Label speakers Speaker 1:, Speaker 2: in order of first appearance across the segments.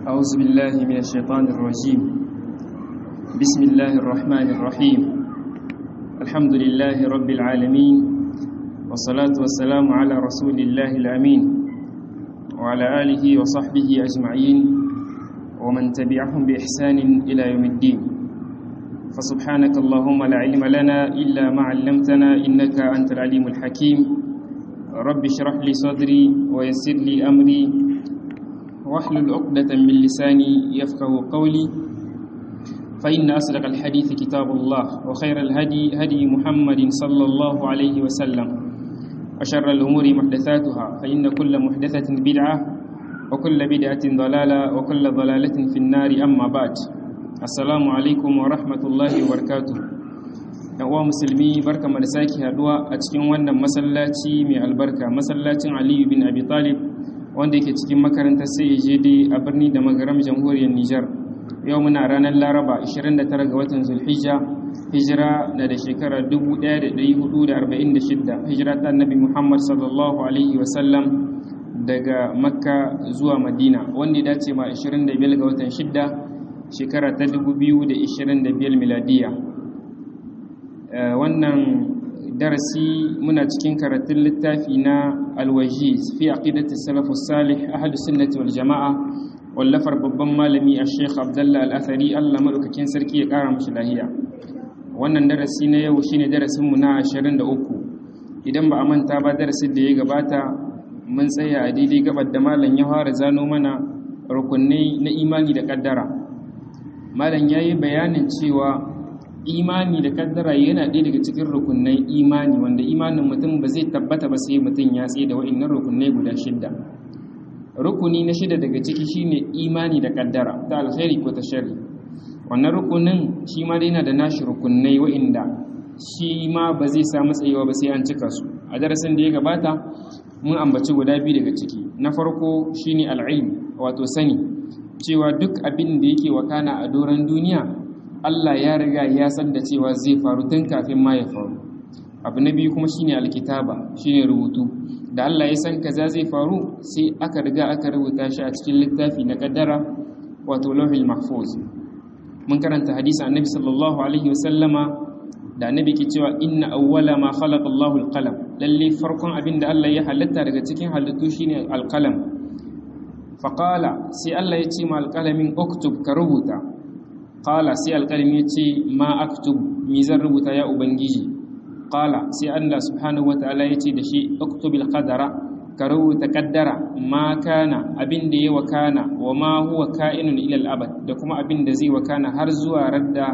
Speaker 1: أعوذ بالله من الشيطان الرجيم بسم الله الرحمن الرحيم الحمد لله رب العالمين والصلاة والسلام على رسول الله الأمين وعلى آله وصحبه أجمعين ومن تبعهم بإحسان إلى يوم الدين فسبحانك اللهم لا علم لنا إلا ما علمتنا إنك أنت العليم الحكيم رب اشرح لي صدري ويسر لي أمري واحلل عقدة من لساني يفقه قولي فإن أصدق الحديث كتاب الله وخير الهدي هدي محمد صلى الله عليه وسلم وشر الأمور محدثاتها فإن كل محدثة بدعة وكل بدعة ضلالة وكل ضلالة في النار أما بعد السلام عليكم ورحمة الله وبركاته uwa musulmi barka da sake haduwa a cikin wannan masallaci mai albarka masallacin aliyu bin abi talib wanda yake cikin makarantar CAJD a birni da magaram jamhuriyar Nijar. Yau muna ranar Laraba 29 ga watan Zulhijja, hijira na da shekarar 1446, hijira ta Annabi Muhammad sallallahu alaihi wasallam daga Makka zuwa Madina, wanda ya dace ma 25 ga watan 6 shekara ta 2025 miladiya. Wannan darasi muna cikin karatun littafi na alwajiz fi aqidati salafus salih ahlus sunnati wal jamaa wallafar babban malami a sheikh abdullah al-athari Allah madaukakin sarki ya kara mishi lahiya wannan darasi na yau shine darasin mu na 23 idan ba a manta ba darasin da ya gabata mun tsaya a daidai gabar da malam ya fara zano mana rukunai na imani da kaddara malam yayi bayanin cewa imani da kaddara yana ɗaya daga cikin rukunnan imani wanda imanin mutum ba zai tabbata ba sai mutum ya tsaye da wa'annan rukunai guda shidda rukuni na shida daga ciki shine imani da kaddara ta alkhairi ko ta sharri wannan rukunin shi ma dai yana da nashi rukunai wa'inda shi ma ba zai samu tsayewa ba sai an cika su a darasin da ya gabata mun ambaci guda biyu daga ciki na farko shine al'ilm wato sani cewa duk abin da yake wakana a doron duniya Allah ya riga ya san da cewa zai faru tun kafin ma ya faru abu na biyu kuma shine alkitaba shine rubutu da Allah ya san kaza zai faru sai aka riga aka rubuta shi a cikin littafi na kaddara wato lauhil mahfuz mun karanta hadisi annabi sallallahu alaihi wasallama da annabi ke cewa inna awwala ma khalaqa Allahu alqalam lalle farkon abin da Allah ya halitta daga cikin halittu shine alqalam faqala sai Allah ya ce ma alqalamin uktub ka rubuta qala sai alƙalmi ya ce ma aktub mi zan rubuta ya ubangiji qala sai Allah subhanahu wataala ya ce da shi uktubil qadara ka rubuta kaddara ma kana abin da ya wakana wa ma huwa ka'inun ila al-abad da kuma abin da zai wakana har zuwa radda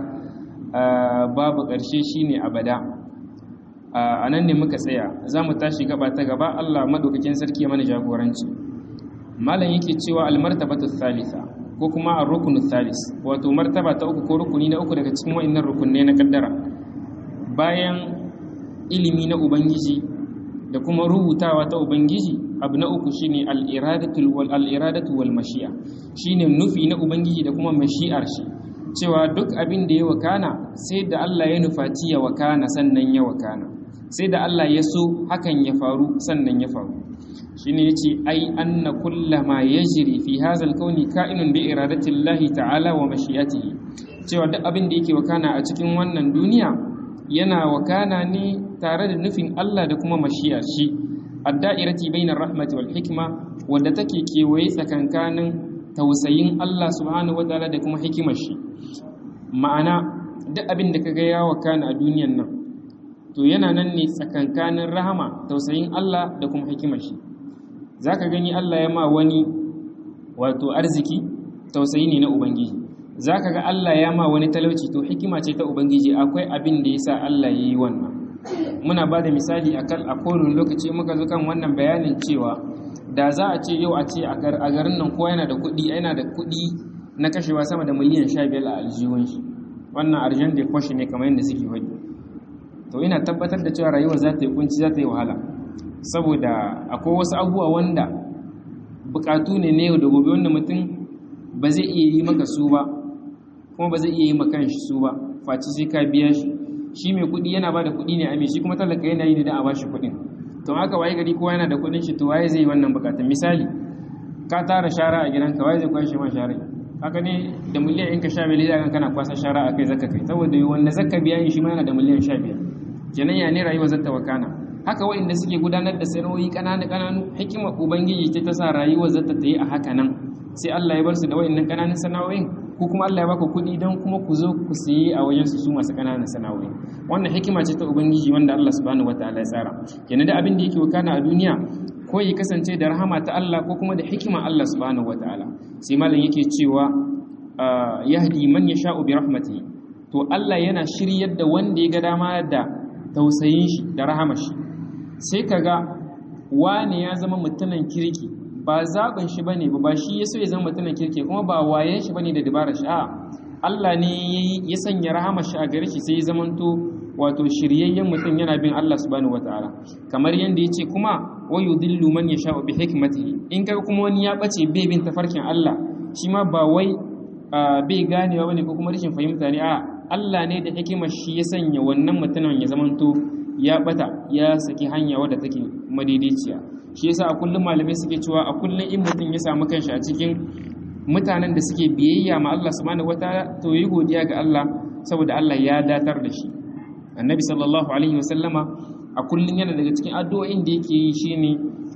Speaker 1: babu ƙarshe shine abada a nan ne muka tsaya za mu tashi gaba ta gaba Allah madaukakin sarki ya mana jagoranci malam yake cewa al-martabatu thalitha ko kuma a rukunu thalis wato martaba ta uku ko rukuni na uku daga cikin wa'annan rukunne na kaddara bayan ilimi na ubangiji da kuma rubutawa ta ubangiji abu na uku shine al-iradatu wal al-iradatu wal mashi'a shine nufi na ubangiji da kuma mashi'ar shi cewa duk abin da ya wakana sai da Allah ya nufaci ya wakana sannan ya wakana sai da Allah ya so hakan ya faru sannan ya faru shine yace ai anna kullama yajri fi hadha al-kawni ka'inun bi iradatillahi ta'ala wa mashi'atihi cewa duk abin da yake wakana a cikin wannan duniya yana wakana ne tare da nufin Allah da kuma mashi'ar shi ad-da'irati bainar rahmati wal hikma wanda take kewaye tsakankanin tausayin Allah subhanahu wataala da kuma hikimar shi ma'ana duk abin da kaga ya wakana a duniyan nan to yana nan ne tsakankanin rahama tausayin Allah da kuma hikimar shi za ka gani Allah ya ma wani wato arziki tausayi ne na Ubangiji za ka ga Allah ya ma wani talauci to hikima ce ta Ubangiji akwai abin da ya sa Allah ya yi wannan muna ba da misali a kowane lokaci muka zo kan wannan bayanin cewa da za a ce yau a ce a garin nan kowa yana da kuɗi yana da kuɗi na kashewa sama da miliyan sha biyar a aljihun shi wannan arjan da kwashe ne kamar yadda suke faɗi to ina tabbatar da cewa rayuwar za ta yi kunci za ta yi wahala saboda akwai wasu abubuwa wanda bukatu ne na yau da gobe wanda mutum ba zai iya yi maka su ba kuma ba zai iya yi maka shi su ba faci sai ka biya shi shi mai kuɗi yana ba da kuɗi ne a mai shi kuma talaka yana yi ne don a ba shi kuɗin to haka waye gari kowa yana da kuɗin shi to waye zai yi wannan bukatun misali ka tara shara a gidanka wai zai kwashe ma shara haka ne da miliyan in ka sha miliyan kana kwasa shara a kai zaka kai saboda wanda zaka biya shi ma yana da miliyan sha biyar kenan ya ne rayuwa zata wakana haka waɗanda suke gudanar da sana'o'i ƙananu ƙananu hikima ubangiji ta sa rayuwar zata ta yi a haka nan sai Allah ya bar su da waɗannan ƙananun sana'o'in ko kuma Allah ya baka kuɗi don kuma ku zo ku siye a wajen su masu ƙananan sana'o'i wannan hikima ce ta ubangiji wanda Allah subhanahu wataala ya tsara kenan da abin da yake wakana a duniya ko ya kasance da rahama ta Allah ko kuma da hikima Allah subhanahu wataala sai malam yake cewa yahdi man yasha'u bi rahmatihi to Allah yana shiryar da wanda ya ga dama da tausayin shi da rahamar shi sai kaga wane ya zama mutumin kirki ba zaɓin shi bane ba shi ya so ya zama mutumin kirki kuma ba wayen shi bane da dabarar shi a Allah ne ya sanya rahamar shi a gare shi sai ya zamanto wato shiryayyen mutum yana bin Allah subhanahu wataala kamar yanda yace kuma wa yudillu man yasha'u bi hikmatihi in kaga kuma wani ya bace bai bin tafarkin Allah shi ma ba wai bai ganewa bane ko kuma rashin fahimta ne a Allah ne da hikimar shi ya sanya wannan mutumin ya zamanto ya bata ya saki hanya wadda take madaidaiciya shi yasa a kullum malamai suke cewa a kullum in mutum ya samu kanshi a cikin mutanen da suke biyayya ma Allah subhanahu wataala to yi godiya ga Allah saboda Allah ya datar da shi annabi sallallahu alaihi wasallama a kullum yana daga cikin addu'o'in da yake yi shine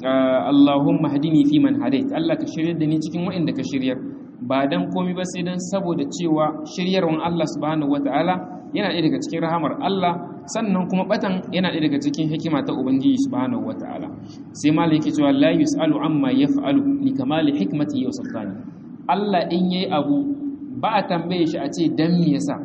Speaker 1: Allahumma hadini fi man hadait Allah ka shiryar da ni cikin wa'inda ka shiryar ba dan komai ba sai dan saboda cewa shiryarwan Allah subhanahu wataala yana ɗaya daga cikin rahamar Allah sannan kuma batan yana ɗaya daga cikin hikima ta Ubangiji subhanahu wataala sai malai yake cewa la yusalu amma yaf'alu li kamali hikmati wa sultani Allah in yayi abu ba a tambaye shi a ce dan me yasa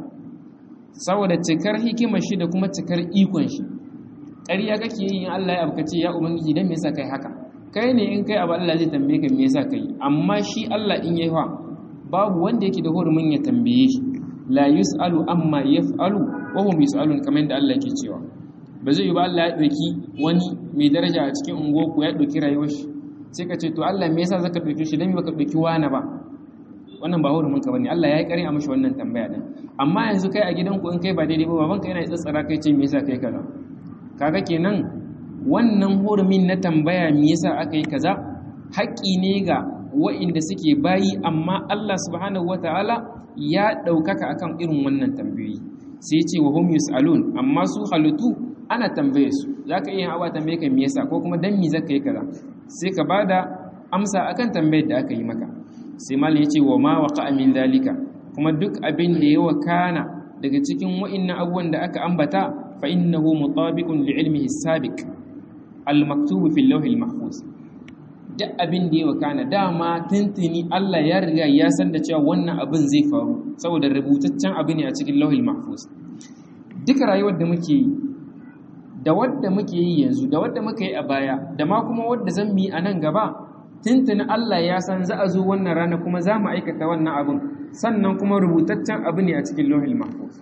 Speaker 1: saboda cikar hikimar shi da kuma cikar ikon shi ƙarya kake yin Allah ya abuka ce ya ubangiji dan me yasa kai haka kai ne in kai abu Allah zai tambaye ka me yasa kai amma shi Allah in yayi fa babu wanda yake da hurumin ya tambaye shi la yus'alu amma yaf'alu wa hum yus'alun kamar da Allah yake cewa ba zai yi ba Allah ya dauki wani mai daraja a cikin unguwar ku ya dauki rayuwar shi sai ka ce to Allah me yasa zaka dauki shi dan me baka dauki wani ba wannan ba hurumin ka bane Allah ya yi kare a mishi wannan tambaya din amma yanzu kai a gidanku in kai ba daidai ba babanka yana tsatsara kai ce me yasa kai kaza kaga kenan wannan hurumin na tambaya me yasa aka yi kaza haƙƙi ne ga wa'inda suke bayi amma Allah subhanahu wataala ya ɗaukaka akan irin wannan tambayoyi sai ce wa hum yus'alun amma su halittu ana tambaye su zaka iya hawa tambaye ka me yasa ko kuma dan me zaka yi kaza sai ka bada amsa akan tambayar da aka yi maka sai mal ya ce wa ma waqa min dalika kuma duk abin da ya wakana daga cikin wa'innan abubuwan da aka ambata fa innahu mutabiqun li ilmihi sabiq al maktubu fil lawh al mahfuz duk abin da ya wakana dama tuntuni Allah ya riga ya san da cewa wannan abin zai faru saboda rubutaccen abu ne a cikin lauhil mahfuz duka rayuwar da muke yi da wadda muke yi yanzu da wadda muka yi a baya da ma kuma wadda zan yi a nan gaba tuntuni Allah ya san za a zo wannan rana kuma za mu aikata wannan abin sannan kuma rubutaccen abu ne a cikin lauhil mahfuz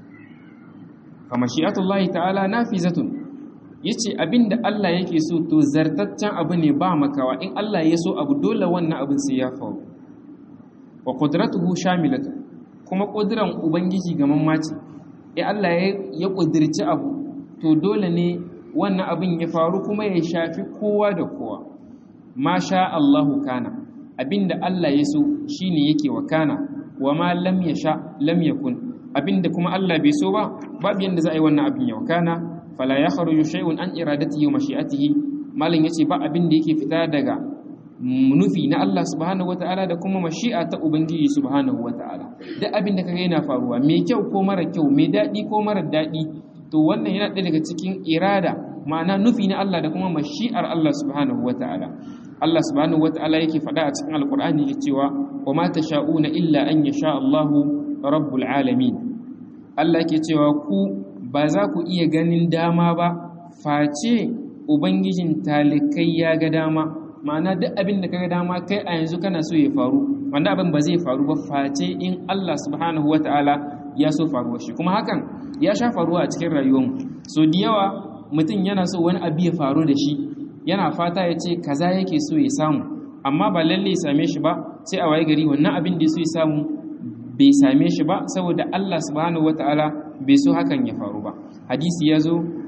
Speaker 1: fa mashi'atullahi ta'ala nafizatun yace abinda Allah yake so to zartaccen abu ne ba makawa in Allah ya so abu dole wannan abin sai ya faru wa qudratuhu shamilatu kuma kudiran ubangiji ga mamaci eh Allah ya kudirci abu to dole ne wannan abin ya faru kuma ya shafi kowa da kowa masha Allahu kana abinda Allah ya so shine yake wakana wa ma lam yasha lam yakun abinda kuma Allah bai so ba babu yanda za a yi wannan abin ya wakana fala ya kharuju shay'un an iradatihi wa mashi'atihi malin yace ba abin da yake fita daga nufi na Allah subhanahu wataala da kuma mashi'a ta ubangiji subhanahu wataala duk abin da kaga yana faruwa mai kyau ko mara kyau mai dadi ko mara dadi to wannan yana ɗaya daga cikin irada ma'ana nufi na Allah da kuma mashi'ar Allah subhanahu wataala Allah subhanahu wataala yake faɗa a cikin alqur'ani yake cewa wa ma tasha'una illa an yasha Allahu rabbul alamin Allah yake cewa ku ba za ku iya ganin dama ba face ubangijin talikai ya ga dama ma'ana duk abin da kaga dama kai a yanzu kana so ya faru wanda abin ba zai faru ba face in Allah subhanahu wata'ala ya so faruwa shi kuma hakan ya sha faruwa a cikin rayuwarmu so da yawa mutum yana so wani abu ya faru da shi yana fata ya ce kaza yake so ya samu amma ba lalle ya same shi ba sai a waye gari wannan abin da ya so ya samu bai same shi ba saboda Allah subhanahu wata'ala bai so hakan ya faru ba hadisi ya zo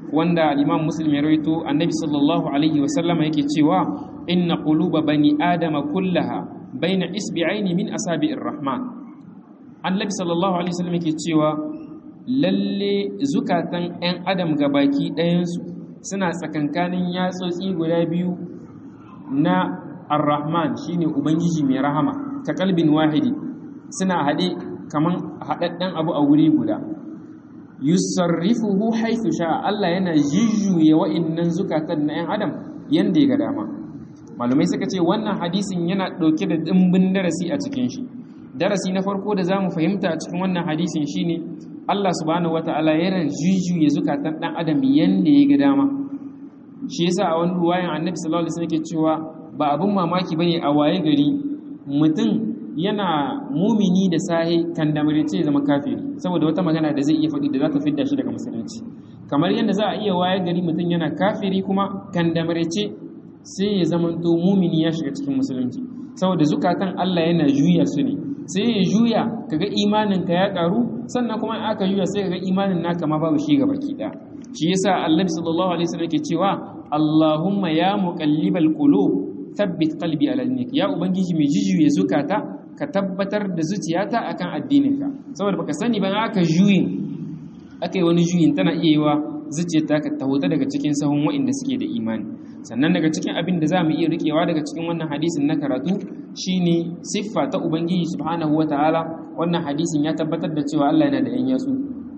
Speaker 1: wanda imam muslim ya rawaito annabi sallallahu alaihi wasallama yake cewa inna quluba bani adama kullaha baina isbi'aini min asabi'ir rahman annabi sallallahu alaihi wasallam yake cewa lalle zukatan 'yan adam gabaki ɗayansu suna tsakankanin yatsotsi guda biyu na ar-rahman shine ubangiji mai rahama ka kalbin wahidi suna haɗe kaman haɗaɗɗen abu a wuri guda yusarrifuhu haythu sha Allah yana jijjuye wa'innan zukatan na 'yan adam yanda ya ga dama malumai suka ce wannan hadisin yana ɗauke da ɗimbin darasi a cikin shi darasi na farko da zamu fahimta a cikin wannan hadisin shine Allah subhanahu wata'ala yana jujjuye zukatan dan adam yanda ya ga dama shi yasa a wani ruwayan annabi sallallahu alaihi wasallam yake cewa ba abun mamaki bane a waye gari mutum yana mumini da sahi kan damarece zama kafiri saboda wata magana da zai iya faɗi da za ta fidda shi daga musulunci kamar yadda za a iya waye gari mutum yana kafiri kuma kan damarece sai ya zamanto mumini ya shiga cikin musulunci saboda zukatan Allah yana juya su ne sai ya juya kaga imanin ka ya karu sannan kuma aka juya sai kaga imanin naka ma babu shi gaba ki da shi yasa Annabi sallallahu alaihi wasallam yake cewa Allahumma ya muqallibal qulub thabbit qalbi ala dinik ya ubangiji mai jijuye zukata ka tabbatar da zuciyata akan addininka saboda baka sani ba aka juyin aka yi wani juyin tana iya yiwa zuciyarta ka tahuta daga cikin sahun wa'inda suke da imani sannan daga cikin abin da za mu iya rikewa daga cikin wannan hadisin na karatu shine siffa ta ubangiji subhanahu ta'ala wannan hadisin ya tabbatar da cewa Allah yana da yan yatsu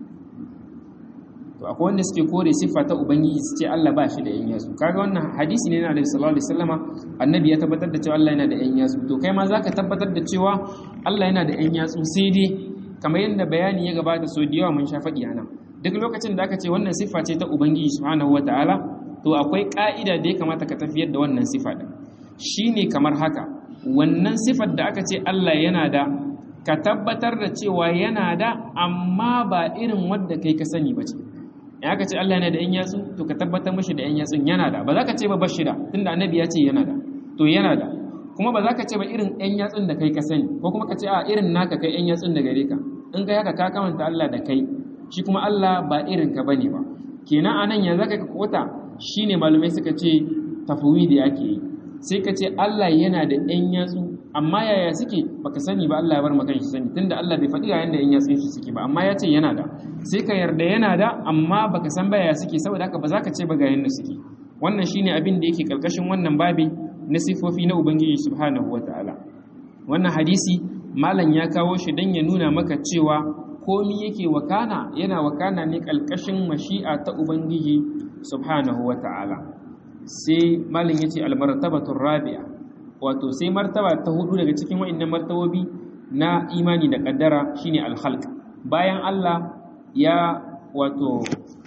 Speaker 1: to akwai wanda suke kore siffa ta ubangiji su ce Allah ba shi da yan yatsu kaga wannan hadisi ne na Annabi sallallahu alaihi wasallama annabi ya tabbatar da cewa Allah yana da yan yatsu to kai ma zaka tabbatar da cewa Allah yana da yan yatsu sai dai kamar yadda bayani ya gabata so da yawa mun sha faɗi a nan duk lokacin da aka ce wannan siffa ce ta ubangiji subhanahu wataala to akwai ka'ida da ya kamata ka tafiyar da wannan siffa din shine kamar haka wannan siffar da aka ce Allah yana da ka tabbatar da cewa yana da amma ba irin wadda kai ka sani ba ce in aka ce Allah yana da yan yatsu to ka tabbatar mashi da yan yatsun yana da ba za ka ce ba bashi da tunda annabi ya ce yana da to yana da kuma ba za ka ce ba irin yan yatsun da kai ka sani ko kuma ka ce a irin naka kai yan yatsun da gare ka in kai haka ka kamanta Allah da kai shi kuma Allah ba irin ka bane ba kenan anan yanzu ka kota shine malumai suka ce tafwidi ake yi sai ka ce Allah yana da yan yatsu amma yaya suke baka sani ba Allah ya bar maka shi sani tunda Allah bai faɗi yayin da yan yatsun shi suke ba amma ya ce yana da sai ka yarda yana da amma baka san ba yaya suke saboda haka ba za ka ce ba ga yanda suke wannan shine abin da yake karkashin wannan babi na sifofi na ubangiji subhanahu wataala wannan hadisi malam ya kawo shi dan ya nuna maka cewa komi yake wakana yana wakana ne kalkashin mashi'a ta ubangiji subhanahu wataala sai malam yace almartabatu rabi'a wato sai martaba ta hudu daga cikin wa'annan martabobi na imani da kaddara shine alkhalq bayan Allah ya wato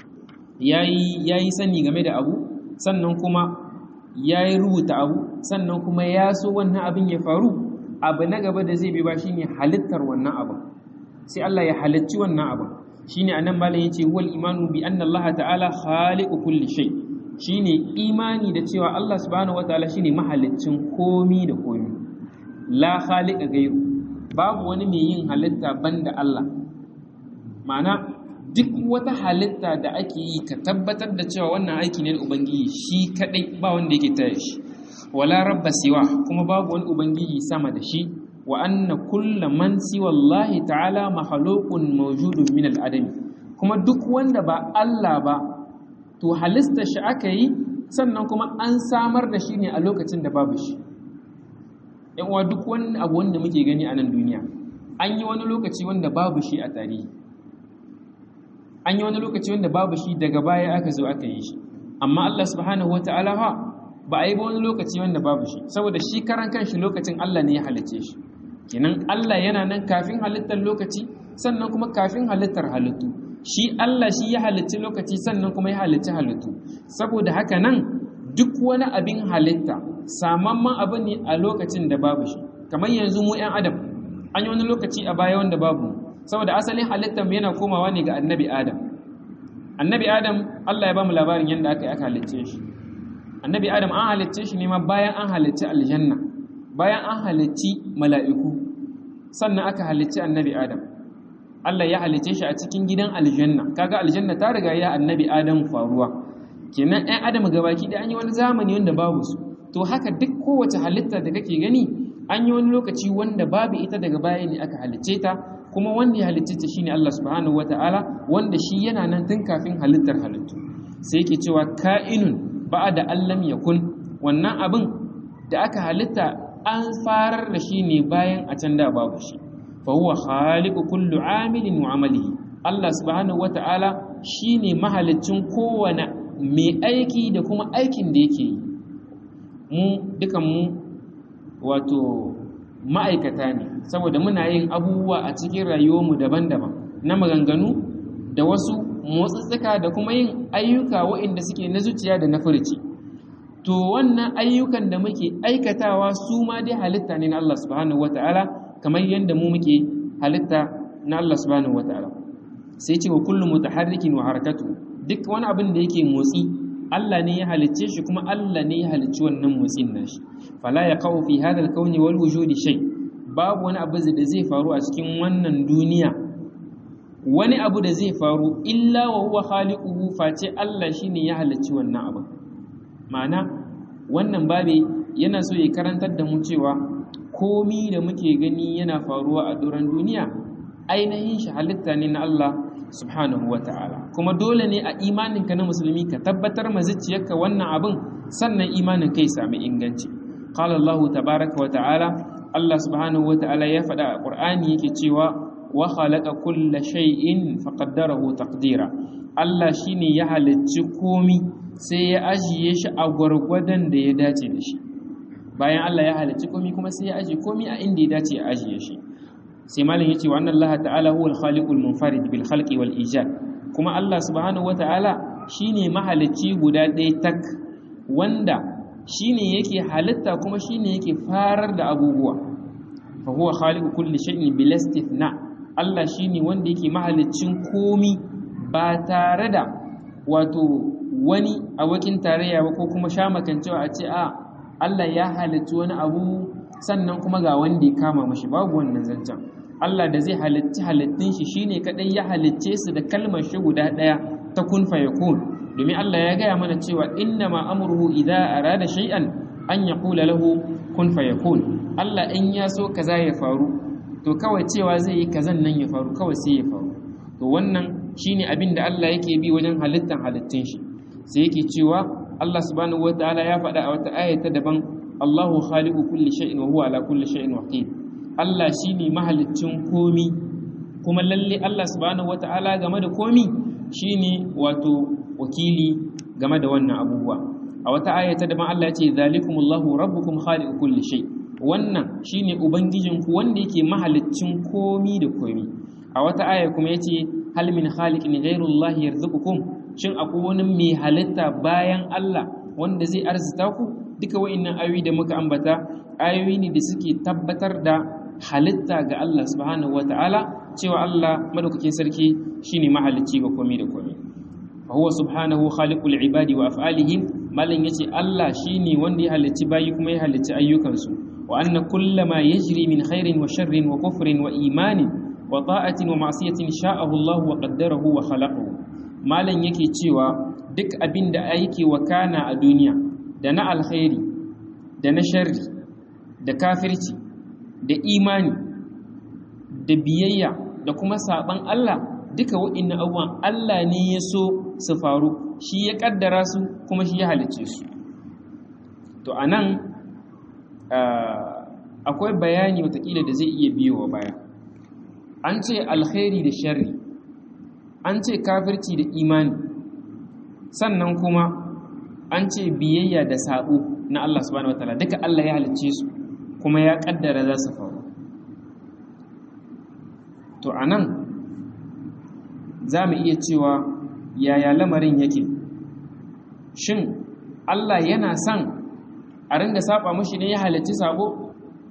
Speaker 1: yayi yayi sani game da abu sannan kuma yayi rubuta abu sannan kuma ya so wannan abin ya faru abu na gaba da zai bi ba shine halittar wannan abin sai Allah ya halicci wannan abin shine anan malam yace wal imanu bi anna Allah ta'ala khaliqu kulli shay' shine imani da cewa Allah subhanahu wataala shine mahaliccin komi da komi la khaliqa gairu babu wani mai yin halitta banda Allah ma'ana duk wata halitta da ake yi ka tabbatar da cewa wannan aiki ne da ubangiji shi kadai ba wanda yake taya shi wala rabba siwa kuma babu wani ubangiji sama da shi wa anna kulla man siwa Allah ta'ala makhluqun mawjudun min al-adami kuma duk wanda ba Allah ba to halista shi aka yi sannan kuma an samar da shi ne a lokacin da babu shi uwa duk wani abu wanda muke gani a nan duniya an yi wani lokaci wanda babu shi a tarihi an yi wani lokaci wanda babu shi daga baya aka zo aka yi shi amma Allah subhanahu wata'ala ha ba a yi ba wani lokaci wanda babu shi saboda shi karan kanshi lokacin Allah ne ya halicce shi kenan Allah yana nan kafin halittar lokaci sannan kuma kafin halittar halittu shi Allah shi ya halicci lokaci sannan kuma ya halicci halittu saboda haka nan duk wani abin halitta samamman abu ne a lokacin da babu shi kamar yanzu mu 'yan adam an yi wani lokaci a baya wanda babu saboda asalin halittar mu yana komawa ne ga annabi adam annabi adam Allah ya ba mu labarin yadda aka yi aka halicce shi annabi adam an halicce shi ne ma bayan an halicci aljanna bayan an halicci mala'iku sannan aka halicci annabi adam Allah ya halice shi a cikin gidan aljanna kaga aljanna ta riga ya annabi Adam faruwa kenan ɗan adam gabaki da an yi wani zamani wanda babu su to haka duk kowace halitta da kake gani an yi wani lokaci wanda babu ita daga baya ne aka halicce ta kuma wanda ya halicce ta shine Allah subhanahu wataala wanda shi yana nan tun kafin halittar halittu sai yake cewa ka'inun ba'da allam yakun wannan abin da aka halitta an farar da shi ne bayan a can da babu shi fa huwa khaliqu kullu amilin wa amalihi Allah subhanahu wataala shine mahaliccin kowane mai aiki da kuma aikin da yake yi mu dukan mu wato ma'aikata ne saboda muna yin abubuwa a cikin rayuwarmu daban-daban na maganganu da wasu motsatsuka da kuma yin ayyuka waɗanda suke na zuciya da na furci to wannan ayyukan da muke aikatawa su ma dai halitta ne na Allah subhanahu wata'ala kamar yadda mu muke halitta na Allah subhanahu wata'ala sai ce wa kullu mutaharrikin wa harakatu duk wani abin da yake motsi Allah ne ya halicce shi kuma Allah ne ya halicci wannan motsin nashi fala yaqau fi hadha al-kawni wal wujudi shay babu wani abu da zai faru a cikin wannan duniya wani abu da zai faru illa wa huwa khaliquhu face Allah shine ya halicci wannan abu ma'ana wannan babe yana so ya karantar da mu cewa komi da muke gani yana faruwa a doron duniya ainihin shi halitta ne na Allah subhanahu wa ta'ala kuma dole ne a imaninka na musulmi ka tabbatar ma zuciyarka wannan abin sannan imanin kai sami inganci qala Allah tabaraka wa ta'ala Allah subhanahu wa ta'ala ya faɗa a Qur'ani yake cewa wa khalaqa kulla shay'in faqaddarahu taqdira Allah shine ya halicci komi sai ya ajiye shi a gwargwadon da ya dace da shi bayan Allah ya halicci komi kuma sai ya ajiye komi a inda ya dace ya ajiye shi sai malam yace wa anna Allah ta'ala huwa al-khaliqul munfarid bil khalqi wal ijad kuma Allah subhanahu wa ta'ala shine mahalicci guda ɗaya tak wanda shine yake halitta kuma shine yake farar da abubuwa fa huwa khaliqu kulli shay'in bil istithna Allah shine wanda yake mahaliccin komi ba tare da wato wani abokin tarayya ba ko kuma shamakancewa a ce a Allah ya halicci wani abu sannan kuma ga wanda ya kama mashi babu wannan zancen Allah da zai halitti halittun shi shine kadai ya halicce su da kalmar shi guda daya ta kun fayakun domin Allah ya gaya mana cewa inna ma amruhu idza arada shay'an an yaqula lahu kun fayakun Allah in ya so kaza ya faru to kawai cewa zai yi kazan nan ya faru kawai sai ya faru to wannan shine abin da Allah yake bi wajen halittan halittun shi sai yake cewa Allah subhanahu wataala ya faɗa a wata aya ta daban Allahu khaliqu kulli shay'in wa huwa ala kulli shay'in waqif Allah shine mahaliccin komi kuma lalle Allah subhanahu wataala game da komi shine wato wakili game da wannan abubuwa a wata aya ta daban Allah ya ce zalikumullahu rabbukum khaliqu kulli shay wannan shine ubangijinku wanda yake mahaliccin komi da komi a wata aya kuma yace hal min khaliqin ghayrullahi yarzuqukum shin akwai wani mai halitta bayan Allah wanda zai arzita ku duka wa'annan ayoyi da muka ambata ayoyi ne da suke tabbatar da halitta ga Allah subhanahu wata'ala cewa Allah madaukakin sarki shine mahalicci ga komai da komai fa huwa subhanahu khaliqul ibadi wa af'alihim malan yace Allah shine wanda ya halicci bayi kuma ya halicci ayyukansu wa anna kullama yajri min khairin wa sharrin wa kufrin wa imanin wa ta'atin wa ma'siyatin sha'ahu Allah wa qaddarahu wa khalaqahu malan yake cewa duk abin da yake wakana a duniya da na alkhairi da na sharri da kafirci da imani da biyayya da kuma saban Allah duka waɗannan abubuwan Allah ne ya so su faru shi ya kaddara su kuma shi ya halicce su to anan akwai bayani watakila da zai iya biyowa baya an ce alkhairi da sharri an ce kafirci da imani sannan kuma an ce biyayya da sabo na Allah subhanahu wataala duka Allah ya halicce su kuma ya kaddara za su faru to anan za mu iya cewa yaya lamarin yake shin Allah yana son a ringa saba mushi ne ya halicci sabo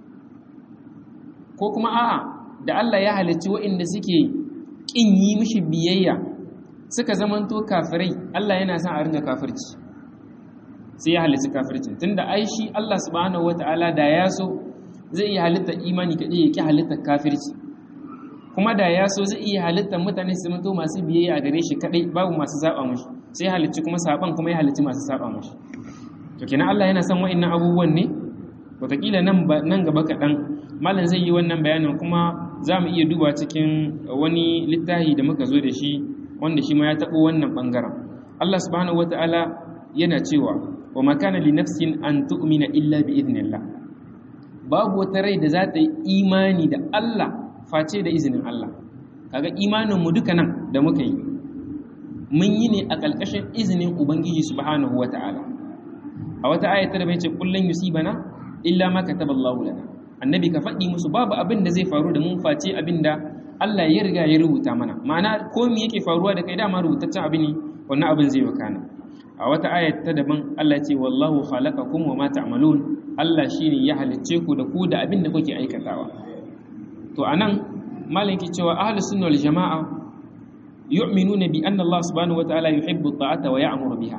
Speaker 1: ko kuma a'a da Allah ya halicci waɗanda suke ƙin yi mishi biyayya suka zamanto kafirai Allah yana son a ringa kafirci sai ya halitta kafircin tunda ai shi Allah subhanahu wata'ala da ya so zai iya halitta imani kaɗai ya ƙi halitta kafirci kuma da ya so zai iya halittar mutane su mutu masu biyayya gare shi kadai babu masu saba mushi sai halicci kuma saban kuma ya halicci masu saba mushi to kenan Allah yana son wa'annan abubuwan ne wataƙila nan nan gaba kaɗan malam zai yi wannan bayanin kuma za mu iya duba cikin wani littafi da muka zo da shi wanda shi ma ya taɓo wannan ɓangaren Allah subhanahu wata'ala yana cewa wa makana li nafsin an tu'mina illa bi idnillah babu wata rai da za ta yi imani da Allah face da izinin Allah kaga imanin mu duka nan da muka yi mun yi ne a ƙarƙashin izinin ubangiji subhanahu wata'ala a wata ayata da bai ce kullun yusibana illa ma kataballahu lana annabi ka faɗi musu babu abin da zai faru da mun face abin da Allah ya riga ya rubuta mana ma'ana ko me yake faruwa da kai dama rubutaccen abu ne wannan abin zai wakana a wata ayat ta daban Allah ce wallahu khalaqakum wa ma ta'malun Allah shine ya halicce ku da ku da abin da kuke aikatawa to anan malam yake cewa ahlus sunna wal jamaa yu'minuna bi anna Allah subhanahu wa ta'ala yuhibbu at-ta'ata wa ya'muru biha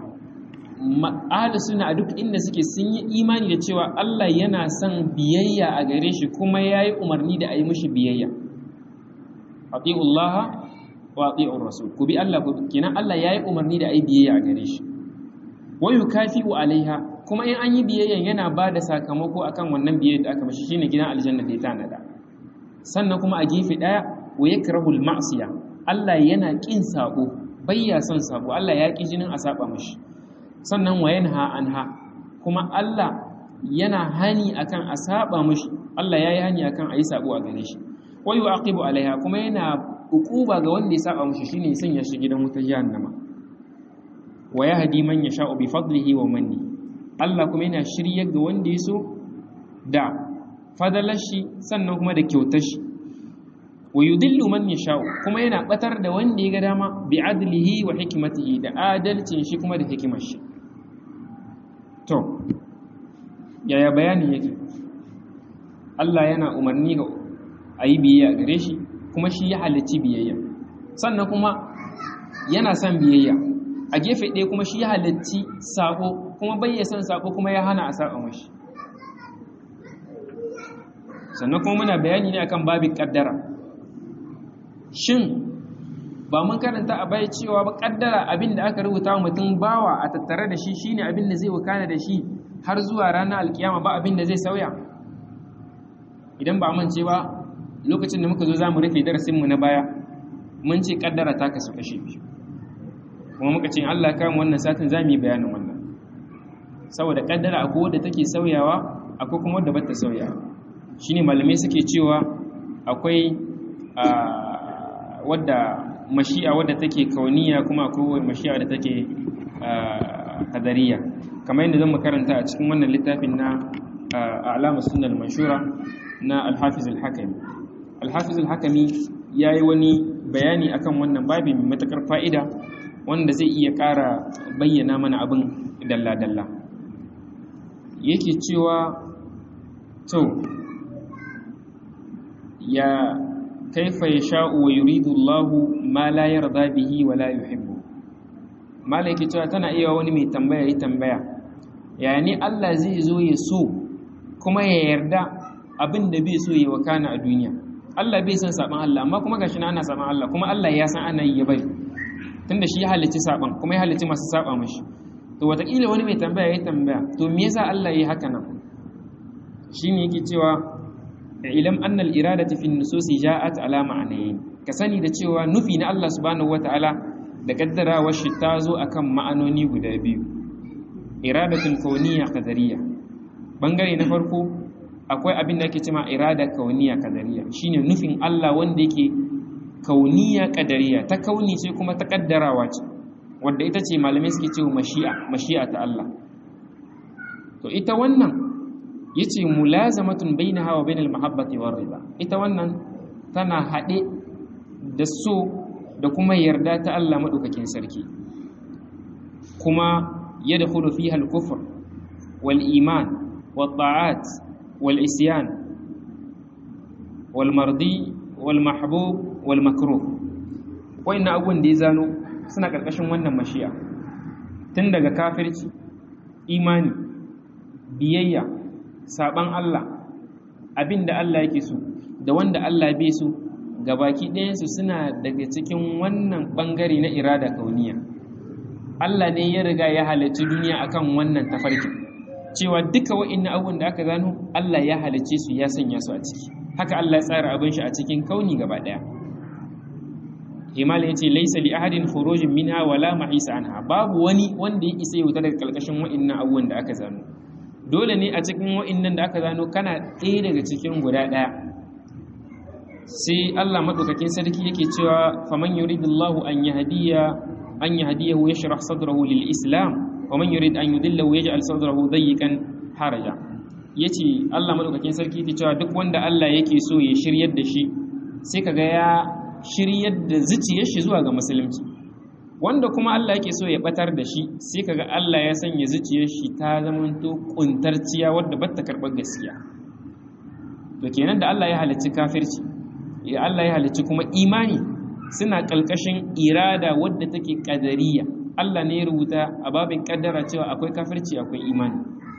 Speaker 1: ahlus sunna a duk inda suke sun yi imani da cewa Allah yana son biyayya a gare shi kuma yayi umarni da a yi mishi biyayya atiullaha wa atiur rasul ku bi Allah kenan Allah yayi umarni da a yi biyayya a gare shi wa yukafi'u alaiha kuma in an yi biyayya yana ba da sakamako akan wannan biyayya da aka mashi shine gidan aljanna da ya tanada sannan kuma a gefe daya wa yakrahul ma'siya Allah yana kin sabo bayya son sabo Allah ya ki jinin a saba mashi sannan wa yanha anha kuma Allah yana hani akan a saba mashi Allah yayi hani akan a yi sabo a gare shi wa yu'aqibu alaiha kuma yana ukuba ga wanda ya saba mashi shine sanya shi gidan wutar jahannama wa yahdi man yasha'u bi fadlihi wa manni Allah kuma yana shiryar ga wanda ya so da fadalar shi sannan kuma da kyautar shi wa yudillu man yasha'u kuma yana batar da wanda ya ga dama bi adlihi wa hikmatihi da adalcin shi kuma da hikimar shi to yaya bayanin yake Allah yana umarni ga ayi biyayya gare shi kuma shi ya halicci biyayya sannan kuma yana son biyayya a gefe ɗaya kuma shi ya halicci sako kuma bai ya son sako kuma ya hana a saba mashi sannan kuma muna bayani ne akan babin kaddara shin ba mun karanta a bai cewa ba kaddara abin da aka rubuta wa mutum bawa a tattare da shi shine abin da zai wakana da shi har zuwa ranar alkiyama ba abin da zai sauya idan ba mance ba lokacin da muka zo za mu rufe darasinmu na baya mun ce kaddara ta kasu kashe biyu kuma muka ce Allah kan wannan satin za mu yi bayanin wannan saboda kaddara akwai wadda take sauyawa akwai kuma wadda bata sauyawa shine malamai suke cewa akwai wadda mashi'a wadda take kauniya kuma akwai mashi'a wadda take kadariya kamar yadda zan karanta a cikin wannan littafin na alama sunnal manshura na al-hafiz al-hakami al-hafiz al-hakami yayi wani bayani akan wannan babin mai matakar fa'ida wanda zai iya ƙara bayyana mana abin dalla-dalla yake cewa to ya kaifa ya sha'u wa yuridu Allahu ma la yarda bihi wa la yuhibbu mala yake cewa tana iya wani mai tambaya yi tambaya ya ne Allah zai zo ya so kuma ya yarda abin da bai so ya wakana a duniya Allah bai san saban Allah amma kuma gashi na ana saban Allah kuma Allah ya san ana yi ya bari tunda shi ya halicci saban kuma ya halicci masu saba mashi to watakila wani mai tambaya ya tambaya to me yasa Allah ya yi haka nan shine yake cewa ilam annal iradati fi nususi ja'at ala ma'anayn ka sani da cewa nufi na Allah subhanahu wataala da kaddarawar shi ta zo akan ma'anoni guda biyu iradatun kauniyya qadariyya bangare na farko akwai abin da ake cewa irada kauniyya qadariyya shine nufin Allah wanda yake kauniya kadariya ta kauni ce kuma ta kaddarawa ce wadda ita ce malamai suke cewa mashi'a mashi'a ta Allah to ita wannan yace mulazamatun bainaha wa bainal mahabbati war rida ita wannan tana hade da so da kuma yarda ta Allah madaukakin sarki kuma yadkhulu fiha al-kufr wal iman wat ta'at wal isyan wal mardi wal mahbub wal makruh wayannan abubuwan da ya zano suna karkashin wannan mashi'a tun daga kafirci imani biyayya saban Allah abinda Allah yake so da wanda Allah bai so gabaki ɗayansu suna daga cikin wannan ɓangare na irada kauniya Allah ne ya riga ya halarci duniya akan wannan tafarki cewa duka wa'in abubuwan da aka gano Allah ya halarce su ya sanya su a ciki haka Allah ya tsara abin shi a cikin kauni gaba ɗaya himal ya ce laisa li ahadin khurujin minha wala mahisa anha babu wani wanda ya isa ya wuta daga kalkashin wa'in abubuwan da aka zano dole ne a cikin wa'in da aka zano kana ɗaya daga cikin guda ɗaya sai Allah madaukakin sarki yake cewa faman yuridullahu an yahdiya an yahdiyahu yashrah sadrahu lil islam wa man yurid an yudillahu yaj'al sadrahu dayyqan haraja yace Allah madaukakin sarki yake cewa duk wanda Allah yake so ya shiryar da shi sai kaga ya shiryar da zuciyar shi zuwa ga musulunci wanda kuma Allah yake so ya batar da shi sai kaga Allah ya sanya zuciyar shi ta zamanto kuntarciya wadda bata karbar gaskiya to kenan da Allah ya halicci kafirci ya Allah ya halicci kuma imani suna ƙalƙashin irada wadda take ƙadariya Allah ne ya rubuta a babin ƙaddara cewa akwai kafirci akwai imani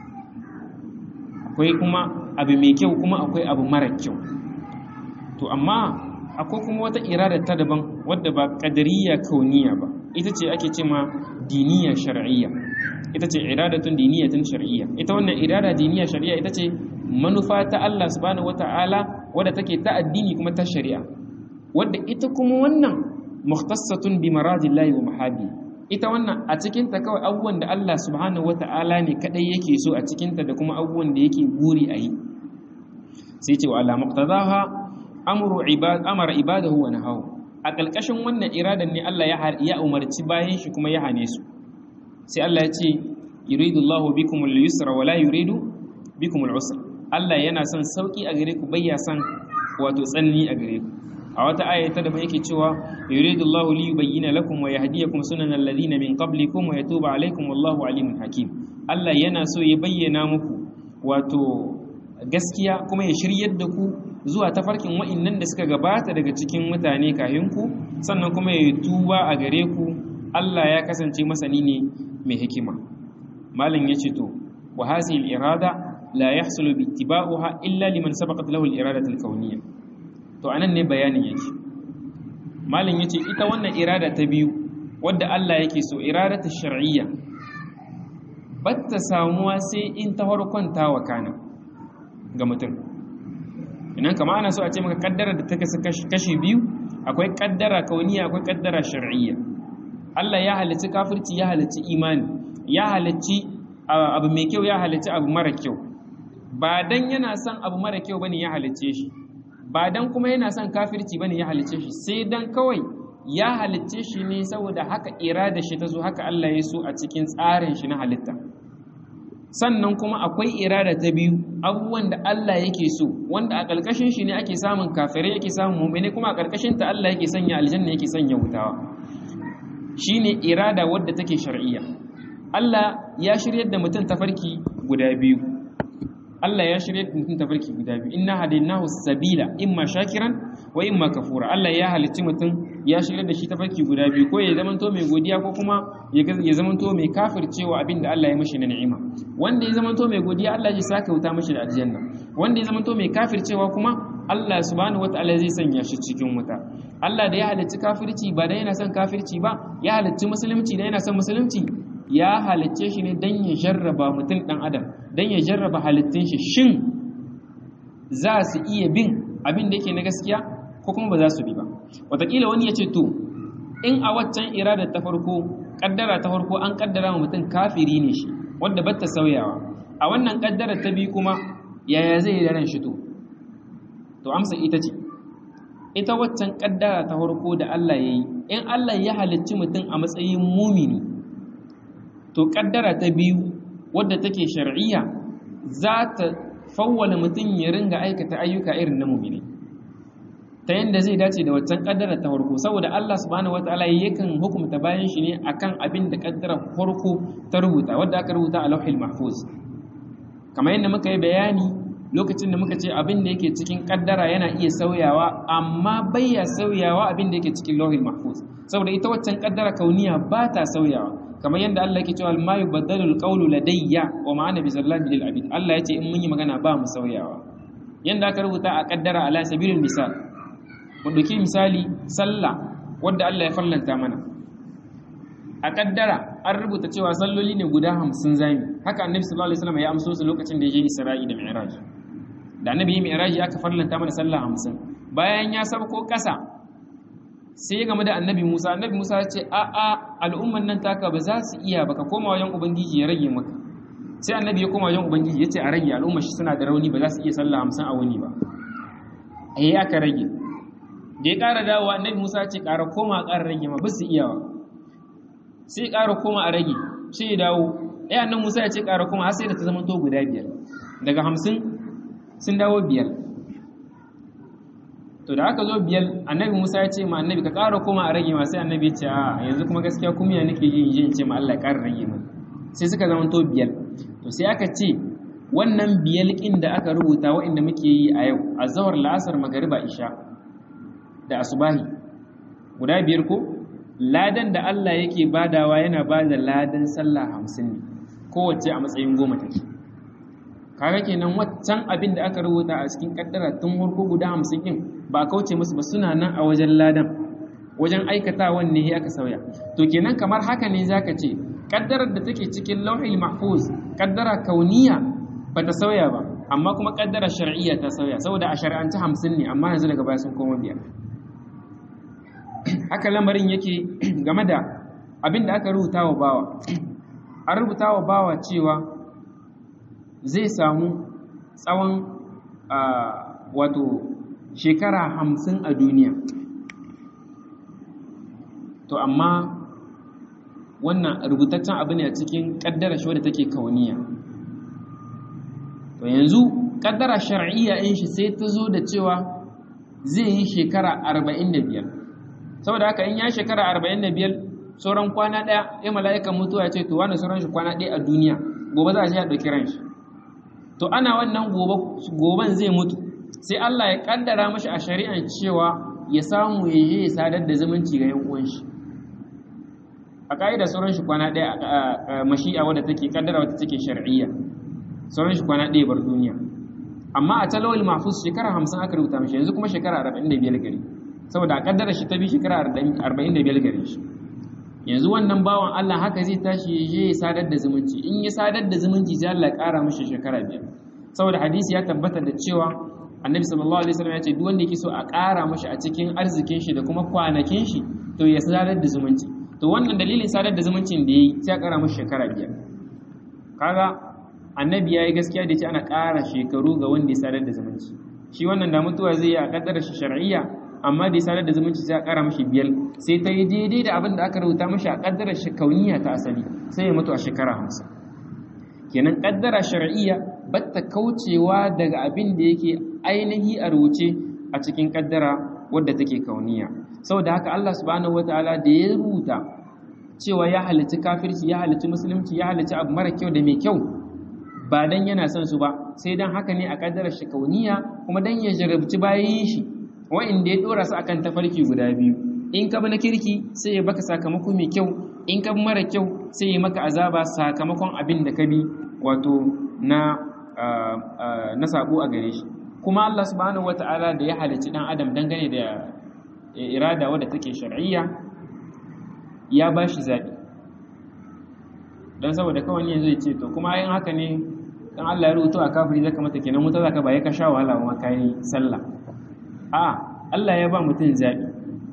Speaker 1: akwai kuma abu mai kyau kuma akwai abu mara kyau to amma akwai kuma wata irada ta daban wadda ba ƙadariya kauniya ba ita ce ake ce ma diniya shar'iyya ita ce iradatun diniyatun shar'iyya ita wannan irada diniya shar'iyya ita ce manufa ta Allah subhanahu wata'ala wadda take ta addini kuma ta shari'a wadda ita kuma wannan mukhtassatun bi maradillahi wa mahabi ita wannan a cikin ta kawai abubuwan da Allah subhanahu wata'ala ne kadai yake so a cikin ta da kuma abubuwan da yake buri a yi sai ce wa ala muqtadaha amru ibad amara ibadahu wa nahahu a kalkashin wannan iradan ne Allah ya ya umarci bayan shi kuma ya hane su sai Allah ya ce yuridullahu bikumul yusra wa la yuridu bikumul usra Allah yana son sauki a gare ku bayya son wato tsanani a gare ku a wata aya ta da yake cewa yuridullahu li yubayyana lakum wa yahdiyakum sunanal ladina min qablikum wa yatuba alaykum wallahu alimun hakim Allah yana so ya bayyana muku wato gaskiya kuma ya shiryar da ku zuwa tafarkin wa'annan da suka gabata daga cikin mutane kahin ku sannan kuma ya tuba a gare ku Allah ya kasance masani ne mai hikima malam yace to wa hasil irada la yahsulu bi ittiba'uha illa liman sabaqat lahu al-iradatu al-kawniyya to anan ne bayanin yake malin yace ita wannan irada ta biyu wadda Allah yake so iradatu shar'iyya batta samuwa sai in ta farkon ta wakana ga mutum idan kama ana so a ce maka kaddara da ta kashi biyu akwai kaddara kauniya akwai kaddara shar'iyya Allah ya halicci kafirci ya halicci imani ya halicci abu mai kyau ya halicci abu mara kyau ba dan yana son abu mara kyau bane ya halicce shi ba dan kuma yana son kafirci bane ya halicce shi sai dan kawai ya halicce shi ne saboda haka irada shi ta zo haka Allah ya so a cikin tsarin shi na halitta sannan kuma akwai irada ta biyu abubuwan da Allah yake so wanda a ƙarƙashin shi ne ake samun kafirai yake samun mu'mini kuma a ƙarƙashin ta Allah yake sanya aljanna yake sanya wutawa shine irada wadda take shar'iyya Allah ya shiryar da mutum tafarki guda biyu Allah ya shirya mutum tafarki guda biyu inna hadainahu sabila imma shakiran wa imma kafura Allah ya halicci mutum ya shirya da shi tafarki guda biyu ko ya zamanto mai godiya ko kuma ya zamanto mai kafircewa abin da Allah ya mishi na ni'ima wanda ya zamanto mai godiya Allah zai saka wuta mishi da aljanna wanda ya zamanto mai kafircewa kuma Allah subhanahu wataala zai sanya shi cikin wuta Allah da ya halicci kafirci ba da yana son kafirci ba ya halicci musulunci da yana son musulunci ya halicce shi ne don ya jarraba mutum ɗan adam don ya jarraba halittun shi shin za su iya bin abin da yake na gaskiya ko kuma ba za su bi ba wataƙila wani ya ce to in a waccan iradar ta farko ƙaddara ta farko an ƙaddara wa mutum kafiri ne shi wadda ba ta sauyawa a wannan ƙaddara ta biyu kuma yaya zai yi da ran shi to to amsa ita ce ita waccan ƙaddara ta farko da Allah ya yi in Allah ya halicci mutum a matsayin mumini to kaddara ta biyu wadda take shar'iyya za ta fawwala mutum ya ringa aikata ayyuka irin na mumini ta yadda zai dace da waccan kaddara ta farko saboda Allah subhanahu wataala yakan hukumta bayan shi ne akan abin da kaddara farko ta rubuta wadda aka rubuta a lauhil mahfuz kamar yadda muka yi bayani lokacin da muka ce abin da yake cikin kaddara yana iya sauyawa amma bai ya sauyawa abin da yake cikin lauhil mahfuz saboda ita waccan kaddara kauniya ba ta sauyawa kamar yadda Allah yake cewa ma yubaddalu alqawlu ladayya wa ma ana bizallahi lil abid Allah yace in mun yi magana ba mu sauyawa yanda aka rubuta a kaddara ala sabilil misal mu ɗauki misali sallah wadda Allah ya fallanta mana a kaddara an rubuta cewa salloli ne guda hamsin zami haka annabi sallallahu alaihi wasallam ya amso su lokacin da ya je Isra'i da Mi'raj da annabi ya Mi'raj aka fallanta mana sallah hamsin bayan ya sabko kasa sai ya game da annabi Musa annabi Musa ya ce a a al'umman nan taka ba za su iya baka koma wajen ubangiji ya rage maka sai annabi ya koma wajen ubangiji ya ce a rage al'ummar shi suna da rauni ba za su iya sallah hamsin a wuni ba eh aka rage da ya ƙara dawowa annabi Musa ya ce ƙara koma a ƙara rage ma ba su iyawa sai ƙara koma a rage sai ya dawo ɗaya annan musa ya ce ƙara koma har sai da ta zama to guda biyar daga hamsin sun dawo biyar to da aka zo biyar annabi musa ya ce ma annabi ka ƙara koma a rage ma sai annabi ya ce a yanzu kuma gaskiya kumiya nake yi in ce ma Allah ya ƙara rage mana sai suka zama to biyar to sai aka ce wannan biyar ƙin da aka rubuta waɗanda muke yi a yau a zawar la'asar magariba isha da asubahi guda biyar ko ladan da Allah yake badawa yana ba da ladan sallah hamsin ne kowace a matsayin goma take kaga kenan waccan abin da aka rubuta a cikin kaddara tun farko guda hamsin din ba a kauce musu ba suna nan a wajen ladan wajen aikatawan ne aka sauya to kenan kamar haka ne zaka ce kaddarar da take cikin lauhil mahfuz kaddara kauniya ba ta sauya ba amma kuma kaddara shar'iyya ta sauya saboda a shari'ance hamsin ne amma yanzu daga baya sun koma biyar haka lamarin yake game da abin da aka rubuta wa bawa an rubuta wa bawa cewa zai samu tsawon wato shekara hamsin a duniya to amma wannan rubutaccen abu ne a cikin ƙaddara shi wadda take kauniya to yanzu ƙaddara shar'iyya in shi sai ta zo da cewa zai yi shekara arba'in da biyar saboda haka in ya shekara arba'in da biyar sauran kwana ɗaya ya mala'ikan mutuwa ce to wani sauran shi kwana ɗaya a duniya gobe za a shi ya ɗauki ran shi to ana wannan goben zai mutu sai Allah ya ƙaddara mashi a shari'an cewa ya samu ya je ya sadar da zumunci ga 'yan uwan shi a ƙa'ida sauran shi kwana ɗaya a mashi'a wadda take ƙaddara wadda take shar'iyya sauran shi kwana ɗaya bar duniya amma a talawul mahfuz shekara hamsin aka rubuta mashi yanzu kuma shekara arba'in da biyar gari saboda a kaddara shi ta bi shekara 45 gare shi yanzu wannan bawan Allah haka zai tashi ya je ya sadar da zumunci in ya sadar da zumunci sai Allah ya kara mishi shekara biyar saboda hadisi ya tabbata da cewa annabi sallallahu alaihi wasallam ya ce duk wanda yake so a kara mishi a cikin arzikin shi da kuma kwanakin shi to ya sadar da zumunci to wannan dalilin sadar da zumuncin da yayi sai ya kara mishi shekara biyar kaga annabi yayi gaskiya da ce ana kara shekaru ga wanda ya sadar da zumunci shi wannan da mutuwa zai yi a kaddara shi shar'iyya amma da ya sadar da zumunci sai a ƙara mashi biyar sai ta yi daidai da abin da aka rubuta mashi a ƙaddarar kauniya ta asali sai ya mutu a shekara hamsin kenan ƙaddara shar'iyya ba ta kaucewa daga abin da yake ainihi a rubuce a cikin ƙaddara wadda take kauniya saboda haka Allah subhanahu wataala da ya rubuta cewa ya halicci kafirci ya halicci musulunci ya halicci abu mara kyau da mai kyau ba dan yana son su ba sai dan haka ne a ƙaddarar shi kauniya kuma dan ya jarabci bayan shi wa'inda ya dora su akan tafarki guda biyu in ka bi na kirki sai ya baka sakamako mai kyau in ka bi mara kyau sai ya maka azaba sakamakon abin da ka bi wato na na sabo a gare shi kuma Allah subhanahu wata'ala da ya halicci dan adam dangane da irada wadda take shar'iyya ya ba shi zaɓi don saboda kawai yanzu ya ce to kuma yin haka ne dan Allah ya rubuta a kafiri zaka mata kenan wuta zaka ba ya ka sha wahala ma kai sallah a Allah ya ba mutum zaɓi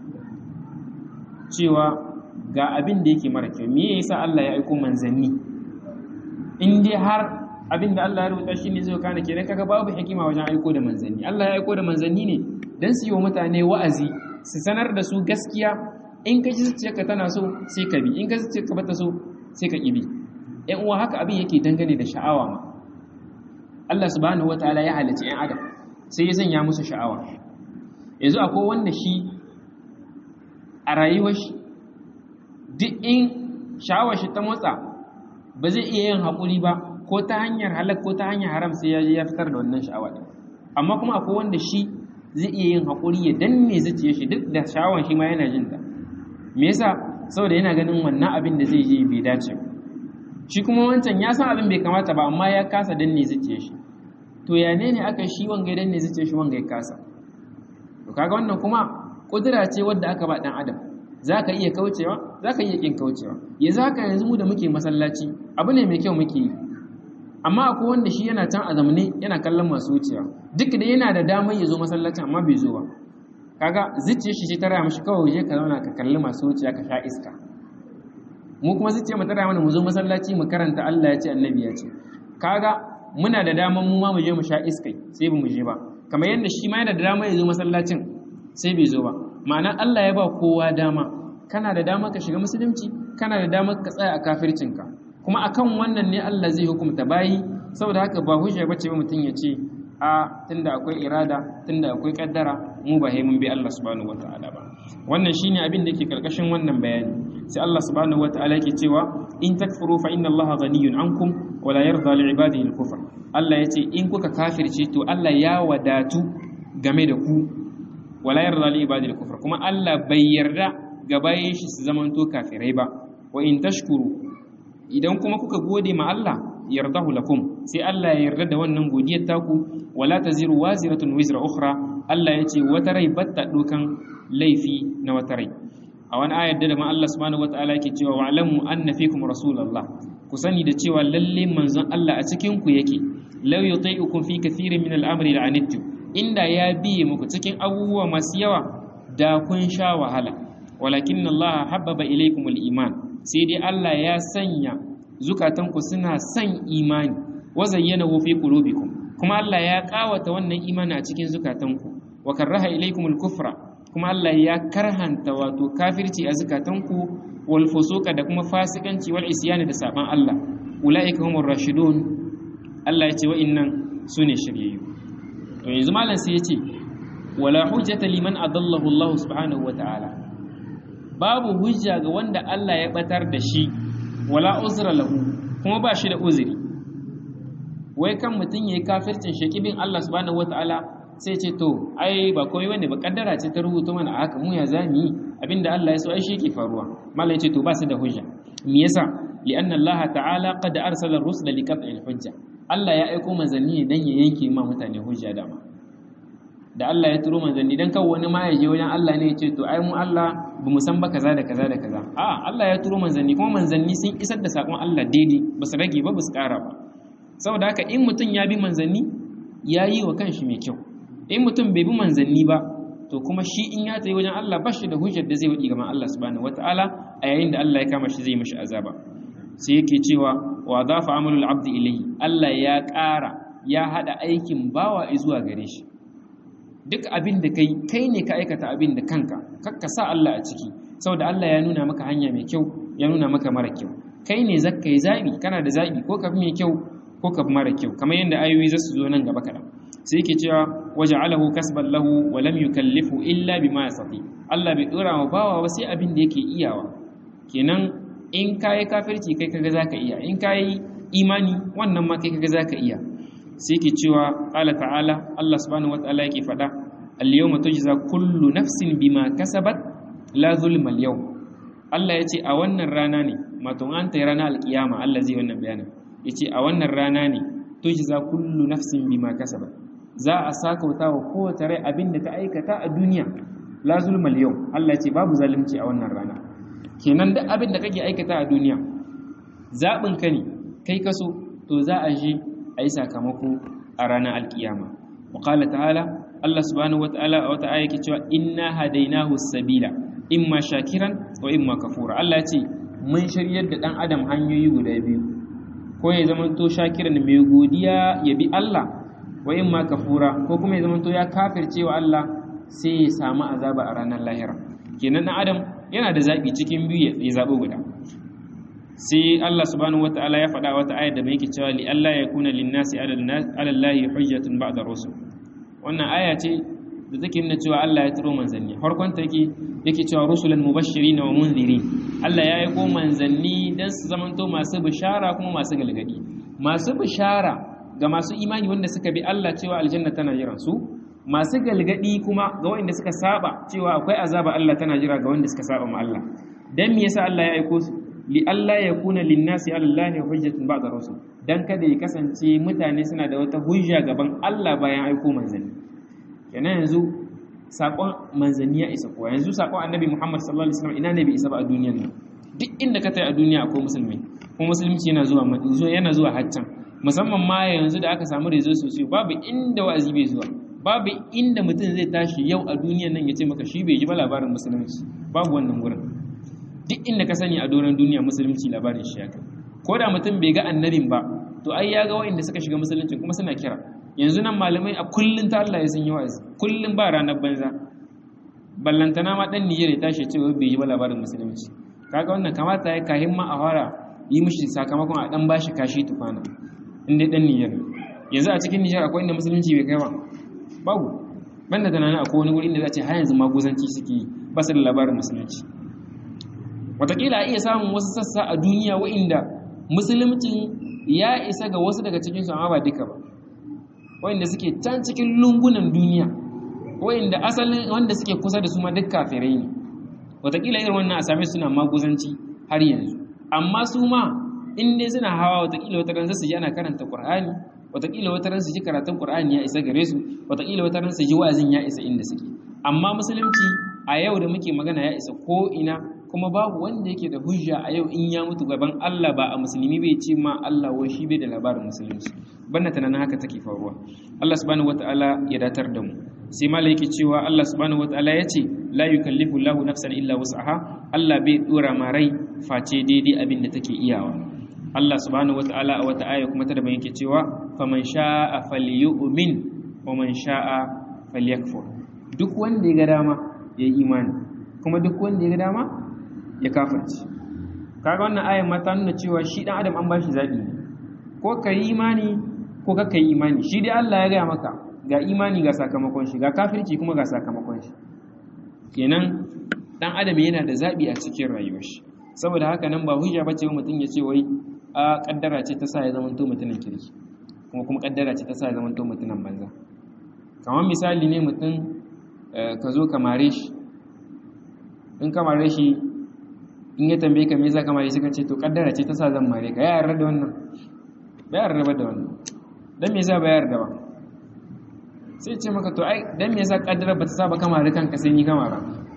Speaker 1: cewa ga abin da yake mara kyau me yasa Allah ya aiko manzanni in dai har abin da Allah ya rubuta shi ne zai kana kenan kaga babu hikima wajen aiko da manzanni Allah ya aiko da manzanni ne dan su yi wa mutane wa'azi su sanar da su gaskiya in ka ji zuciyarka tana so sai ka bi in ka zuciyarka bata so sai ka ƙi bi ƴan uwa haka abin yake dangane da sha'awa ma Allah subhanahu wataala ya halicci ƴan adam sai ya sanya musu sha'awa yanzu akwai wanda shi a rayuwar shi duk in sha'awar shi ta motsa ba zai iya yin haƙuri ba ko ta hanyar halak ko ta hanyar haram sai ya je ya fitar da wannan sha'awa ɗin amma kuma akwai wanda shi zai iya yin haƙuri ya danne zuciyar shi duk da sha'awar shi ma yana jin ta me yasa saboda yana ganin wannan abin da zai je bai dace ba shi kuma wancan ya san abin bai kamata ba amma ya kasa danne zuciyar shi to ya ne ne aka shi wanga ya danne zuciyar shi wanga ya kasa to kaga wannan kuma kudura ce wadda aka ba dan adam zaka iya kaucewa zaka iya kin kaucewa yanzu haka yanzu mu da muke masallaci abu ne mai kyau muke yi amma akwai wanda shi yana can a zamane yana kallon masu wucewa duk da yana da damar ya zo masallacin amma bai zo ba kaga zuciyar shi ta raya mashi kawai je ka zauna ka kalli masu wuciya ka sha iska mu kuma zuciyar mu ta raya mana mu zo masallaci mu karanta Allah ya ce annabi ya ce kaga muna da damar mu ma mu je mu sha iskai sai ba mu je ba kamar yadda shi ma yana da damar ya zo masallacin sai bai zo ba ma'ana Allah ya ba kowa dama kana da dama ka shiga musulunci kana da dama ka tsaya a kafircinka kuma akan wannan ne Allah zai hukunta bayi saboda haka ba hujja bace ba mutum ya ce a tunda akwai irada tunda akwai kaddara mu ba mun bi Allah subhanahu wataala ba wannan shine abin da yake karkashin wannan bayani sai Allah subhanahu wataala yake cewa in takfuru fa inna Allah ghaniyun ankum wa la yarda li ibadihi al-kufr Allah yace in kuka kafirce to Allah ya wadatu game da ku wa la yarda li ibadihi al-kufr kuma Allah bai yarda ga bayin shi su zamanto kafirai ba wa in tashkuru idan kuma kuka gode ma Allah yardahu lakum sai Allah ya yarda da wannan godiyar taku wala taziru waziratun wizra ukhra Allah yace wata rai batta dokan laifi na wata rai a wani ayar da ma Allah subhanahu wataala yake cewa wa'lamu anna fikum rasulullah ku sani da cewa lalle manzon Allah a cikin ku yake law yuti'ukum fi kathirin min al-amri la'anittu inda ya biye muku cikin abubuwa masu yawa da kun sha wahala walakin Allah habbaba ilaykum al-iman sai dai Allah ya sanya zukatanku suna son imani wa zayyanahu fi qulubikum kuma Allah ya kawata wannan imani a cikin zukatanku wa karaha ilaykum al-kufra kuma Allah ya karhanta wato kafirci a zukatanku wal fusuqa da kuma fasikanci wal isyani da saban Allah ulaika humur rashidun Allah ya ce wa'innan sune shiryayyu to yanzu malam sai ya ce wala hujjata liman adallahu Allah subhanahu wa ta'ala babu hujja ga wanda Allah ya batar da shi wala uzra lahu kuma ba shi da uzuri wai kan mutum yayi kafircin shakibin Allah subhanahu wataala sai ce to ai ba komai bane ba kaddara ce ta rubuta mana haka mu ya zami abinda Allah ya so ai shi yake faruwa malai ce to ba su da hujja me yasa li'anna Allah ta'ala qad arsala ar-rusula liqat'il hujja Allah ya aiko manzanni dan ya yanke ma mutane hujja dama da Allah ya turo manzanni dan kawo wani ma ya je wajen Allah ne ya ce to ai mu Allah ba mu san ba kaza da kaza da kaza a Allah ya turo manzanni kuma manzanni sun isar da sakon Allah daidai ba su rage ba ba su kara ba saboda haka in mutum ya bi manzanni ya yi wa kanshi mai kyau in mutum bai bi manzanni ba to kuma shi in ya tayi wajen Allah ba shi da hujjar da zai wadi gaban Allah subhanahu wataala a yayin da Allah ya kama shi zai mishi azaba sai yake cewa wa dafa amalul abdi ilayhi Allah ya ƙara ya hada aikin bawa zuwa gare shi duk abin da kai kai ne ka aikata abin da kanka kakka sa Allah a ciki saboda Allah ya nuna maka hanya mai kyau ya nuna maka mara kyau kai ne zakka yi zabi kana da zabi ko ka fi mai kyau ko ka fi mara kyau kamar yadda ayoyi za su zo nan gaba kaɗan sai yake cewa waja'alahu kasban lahu wa lam yukallifu illa bima yastati Allah bai dora wa bawa ba sai abin da yake iyawa kenan in kai kafirci kai kaga zaka iya in kai imani wannan ma kai kaga zaka iya sai ke cewa ƙala ta'ala Allah subhanahu wata'ala yake faɗa al-yawma tujza kullu nafsin bima kasabat la zulma al-yawm Allah yace a wannan rana ne mato an tayi rana al-qiyama Allah zai wannan bayanin yace a wannan rana ne tujza kullu nafsin bima kasabat za a sakauta wa kowace rai abin da ta aikata a duniya la zulma al-yawm Allah yace babu zalunci a wannan rana kenan duk abin da kake aikata a duniya zabin ka ne kai kaso to za a je a yi sakamako a ranar alkiyama waƙala ta'ala Allah subhanahu wata'ala a wata aya ke cewa inna hadainahu sabila imma shakiran wa imma kafura Allah ce mun shiryar da ɗan adam hanyoyi guda biyu ko ya zama to shakiran mai godiya ya bi Allah wa imma kafura ko kuma ya zama to ya kafirce wa Allah sai ya samu azaba a ranar lahira kenan ɗan adam yana da zaɓi cikin biyu ya zaɓi guda sai Allah subhanahu wata'ala ya faɗa wata ayar da mai yake cewa li Allah ya kuna linnasi ala Allahi hujjatun ba'da rusul wannan aya ce da take nuna cewa Allah ya turo manzanni farkon ta yake yake cewa rusulan mubashirin wa munzirin Allah ya aiko manzanni dan su zamanto masu bishara kuma masu galgadi masu bishara ga masu imani wanda suka bi Allah cewa aljanna tana jiran su masu galgadi kuma ga wanda suka saba cewa akwai azaba Allah tana jira ga wanda suka saba ma Allah dan me yasa Allah ya aiko su li Allah ya kuna linnasi alallahi hujjatun ba'da rusul dan kada ya kasance mutane suna da wata hujja gaban Allah bayan aiko manzanni kenan yanzu sakon manzanni ya isa kowa yanzu sakon annabi Muhammad sallallahu alaihi wasallam ina ne bai isa ba a duniyar nan duk inda ka tai a duniya akwai musulmi kuma musulunci yana zuwa yana zuwa haccan musamman ma yanzu da aka samu rezo sosai babu inda wa'azi bai zuwa babu inda mutum zai tashi yau a duniyar nan ya ce maka shi bai ji ba labarin musulunci babu wannan wurin duk inda ka sani a doron duniya musulunci labarin shi ya kai ko da mutum bai ga annabin ba to ai ya ga wa'inda suka shiga musulunci kuma suna kira yanzu nan malamai a kullun ta Allah ya sun yi wa'azi kullun ba ranar banza ballantana ma dan Nijar ya tashi ce bai ji ba labarin musulunci kaga wannan kamata ya kahin ma a fara yi mishi sakamakon a dan bashi kashi tufana inda dan Nijar yanzu a cikin Nijar akwai inda musulunci bai kai ba babu banda tunanin akwai wani wuri inda za ce har yanzu maguzanci suke yi ba su da labarin musulunci wataƙila a iya samun wasu sassa a duniya wa'inda musulmcin ya isa ga wasu daga cikinsu amma ba duka ba wa'inda suke can cikin lungunan duniya wa'inda asalin wanda suke kusa da su ma duk kafirai ne wataƙila irin wannan a same suna maguzanci har yanzu amma su ma in dai suna hawa wataƙila wata ran su ji ana karanta ƙur'ani wataƙila wata ran su ji karatun ƙur'ani ya isa gare su wataƙila wata ran su ji wa'azin ya isa inda suke amma musulunci a yau da muke magana ya isa ko ina kuma babu wanda yake da hujja a yau in ya mutu gaban Allah ba a musulmi bai ce ma Allah wai shi bai da labarin musulunci banna tunanin haka take faruwa Allah subhanahu wataala ya datar da mu sai malai yake cewa Allah subhanahu wataala ya ce la yukallifu Allahu nafsan illa wus'aha Allah bai dora ma rai face daidai abin da take iyawa Allah subhanahu wataala a wata aya kuma ta daban yake cewa faman sha'a falyu'min wa man sha'a falyakfur duk wanda ya ga dama ya yi imani kuma duk wanda ya ga dama ya kafirci kaga wannan ayan ma ta nuna cewa shi dan adam an ba shi zabi ne ko ka yi imani ko ka yi imani shi dai Allah ya gaya maka ga imani ga sakamakon shi ga kafirci kuma ga sakamakon shi kenan dan adam yana da zabi a cikin rayuwar shi saboda haka nan ba hujja bace wa mutum ya ce wai a kaddara ce ta sa ya zama to mutumin kirki kuma kuma kaddara ce ta sa ya zama to mutumin banza kamar misali ne mutum ka zo ka mare shi in ka mare shi in ya tambaye ka me yasa ka mare shi ka ce to kaddara ce ta sa zan mare ka ya yarda da wannan ba ya yarda da wannan dan me yasa ba ya yarda ba sai ce maka to ai dan me yasa kaddara ba ta sa ba ka mare kanka sai ni ka mara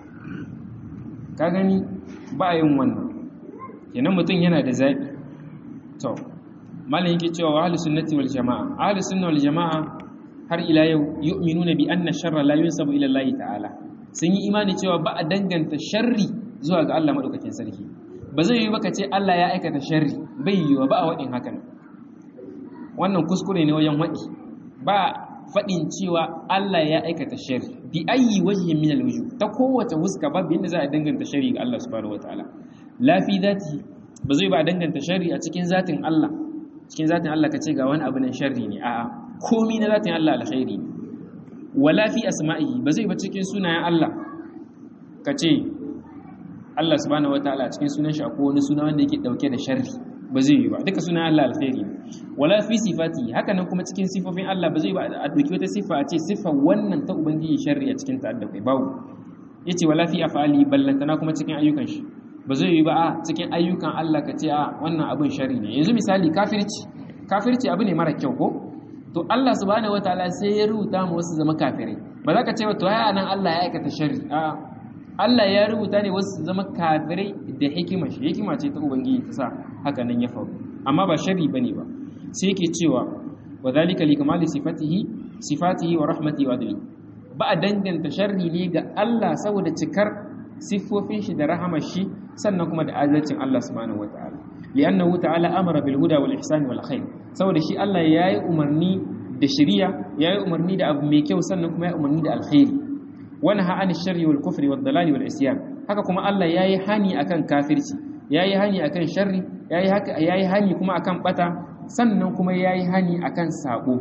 Speaker 1: ka gani ba yin wannan kenan mutum yana da zabi to malam yake cewa wa ahlus sunnati wal jamaa ahlus sunna wal jamaa har ila yau yu'minuna bi anna sharra la yunsabu ila Allah ta'ala sun yi imani cewa ba a danganta sharri zuwa ga Allah madaukakin sarki ba zai yi baka ce Allah ya aikata sharri bai yi ba a wadin hakan wannan kuskure ne wajen wadi ba fadin cewa Allah ya aikata sharri bi ayi wajhin min alwujuh ta kowace huska babu yanda za a danganta sharri ga Allah subhanahu wataala la fi dhati ba zai ba a danganta sharri a cikin zatin Allah cikin zatin Allah ka ce ga wani abu nan sharri ne a'a komi na zatin Allah alkhairi ne wala fi asma'ihi ba zai ba cikin sunayen Allah ka ce Allah subhanahu wataala cikin sunan shi akwai wani suna wanda yake dauke da sharri ba zai yi ba duka sunayen Allah alkhairi ne wala fi sifati haka nan kuma cikin sifofin Allah ba zai ba a dauki wata sifa a ce sifa wannan ta ubangiji sharri a cikin ta da kai babu yace wala fi af'ali ballantana kuma cikin ayyukan shi ba zai yi ba a cikin ayyukan Allah ka ce a wannan abin sharri ne yanzu misali kafirci kafirci abu ne mara kyau ko to Allah subhanahu wataala sai ya rubuta mu wasu zama kafirai ba za ka ce to ya nan Allah ya aikata sharri a Allah ya rubuta ne wasu zama kafirai da hikima shi hikima ce ta ubangiji ta sa haka nan ya faru amma ba sharri bane ba sai yake cewa wa zalika li kamali sifatihi sifatihi wa rahmatihi wa adli ba a danganta sharri ne ga Allah saboda cikar siffofin shi da rahamar shi sannan kuma da adalcin Allah subhanahu wataala li'annahu ta'ala amara bil huda wal ihsan wal khair saboda shi Allah yayi umarni da shari'a yayi umarni da abu mai kyau sannan kuma yayi umarni da alkhairi wa naha anil sharri wal kufri wad dalali wal isyan haka kuma Allah yayi hani akan kafirci yayi hani akan sharri yayi haka yayi hani kuma akan bata sannan kuma yayi hani akan sabo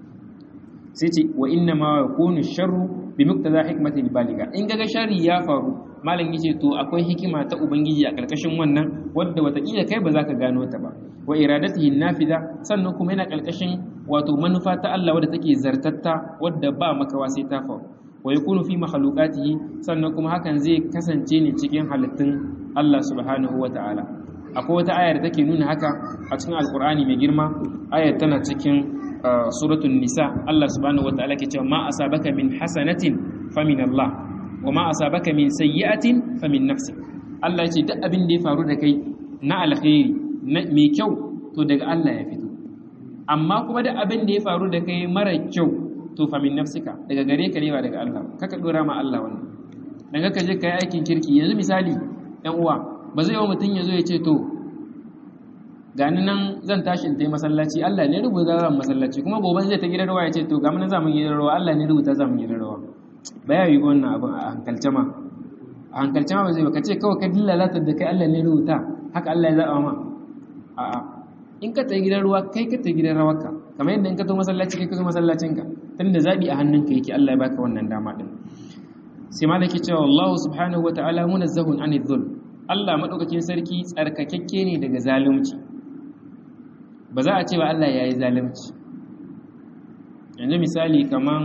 Speaker 1: sai ce wa inna ma yakunu sharru bi muqtada hikmati baliga in gaga sharri ya faru malam yace to akwai hikima ta ubangiji a karkashin wannan wadda watakila kai ba za ka gano ta ba wa iradatihi nafida sannan kuma yana karkashin wato manufa ta Allah wadda take zartatta wadda ba makawa sai ta faru wa yakunu fi makhluqatihi sannan kuma hakan zai kasance ne cikin halittun Allah subhanahu ta'ala. akwai wata ayar da take nuna haka a cikin alqur'ani mai girma ayar tana cikin suratul nisa Allah subhanahu wataala ke cewa ma asabaka min hasanatin famin Allah wa ma asabaka min sayyi'atin famin nafsik Allah ya ce duk abin da ya faru da kai na alkhairi mai kyau to daga Allah ya fito amma kuma da abin da ya faru da kai mara kyau to famin nafsika daga gare ka ne ba daga Allah kaka dora ma Allah wannan daga ka je kai aikin kirki yanzu misali ɗan uwa ba zai yi mutum ya zo ya ce to gani nan zan tashi in tai masallaci Allah ne rubuta zan masallaci kuma gobe zai ta gidan rawa ya ce to ga mun za mu gidan rawa Allah ne rubuta za mu gidan rawa ba ya yi wannan abin a hankalce ma a hankalce ma ba zai ba ka ce kawai ka dillalata da kai Allah ne rubuta haka Allah ya zaɓa ma a'a in ka tai gidan ruwa kai ka tai gidan rawarka kamar yadda in ka zo masallaci kai ka zo masallacinka tunda zabi a hannunka yake Allah ya baka wannan dama din sai malaki cewa Allah subhanahu wataala munazzahun anidh dhulm Allah madaukakin sarki tsarkakakke ne daga zalunci ba za a ce ba Allah ya yi zalunci yanzu misali kaman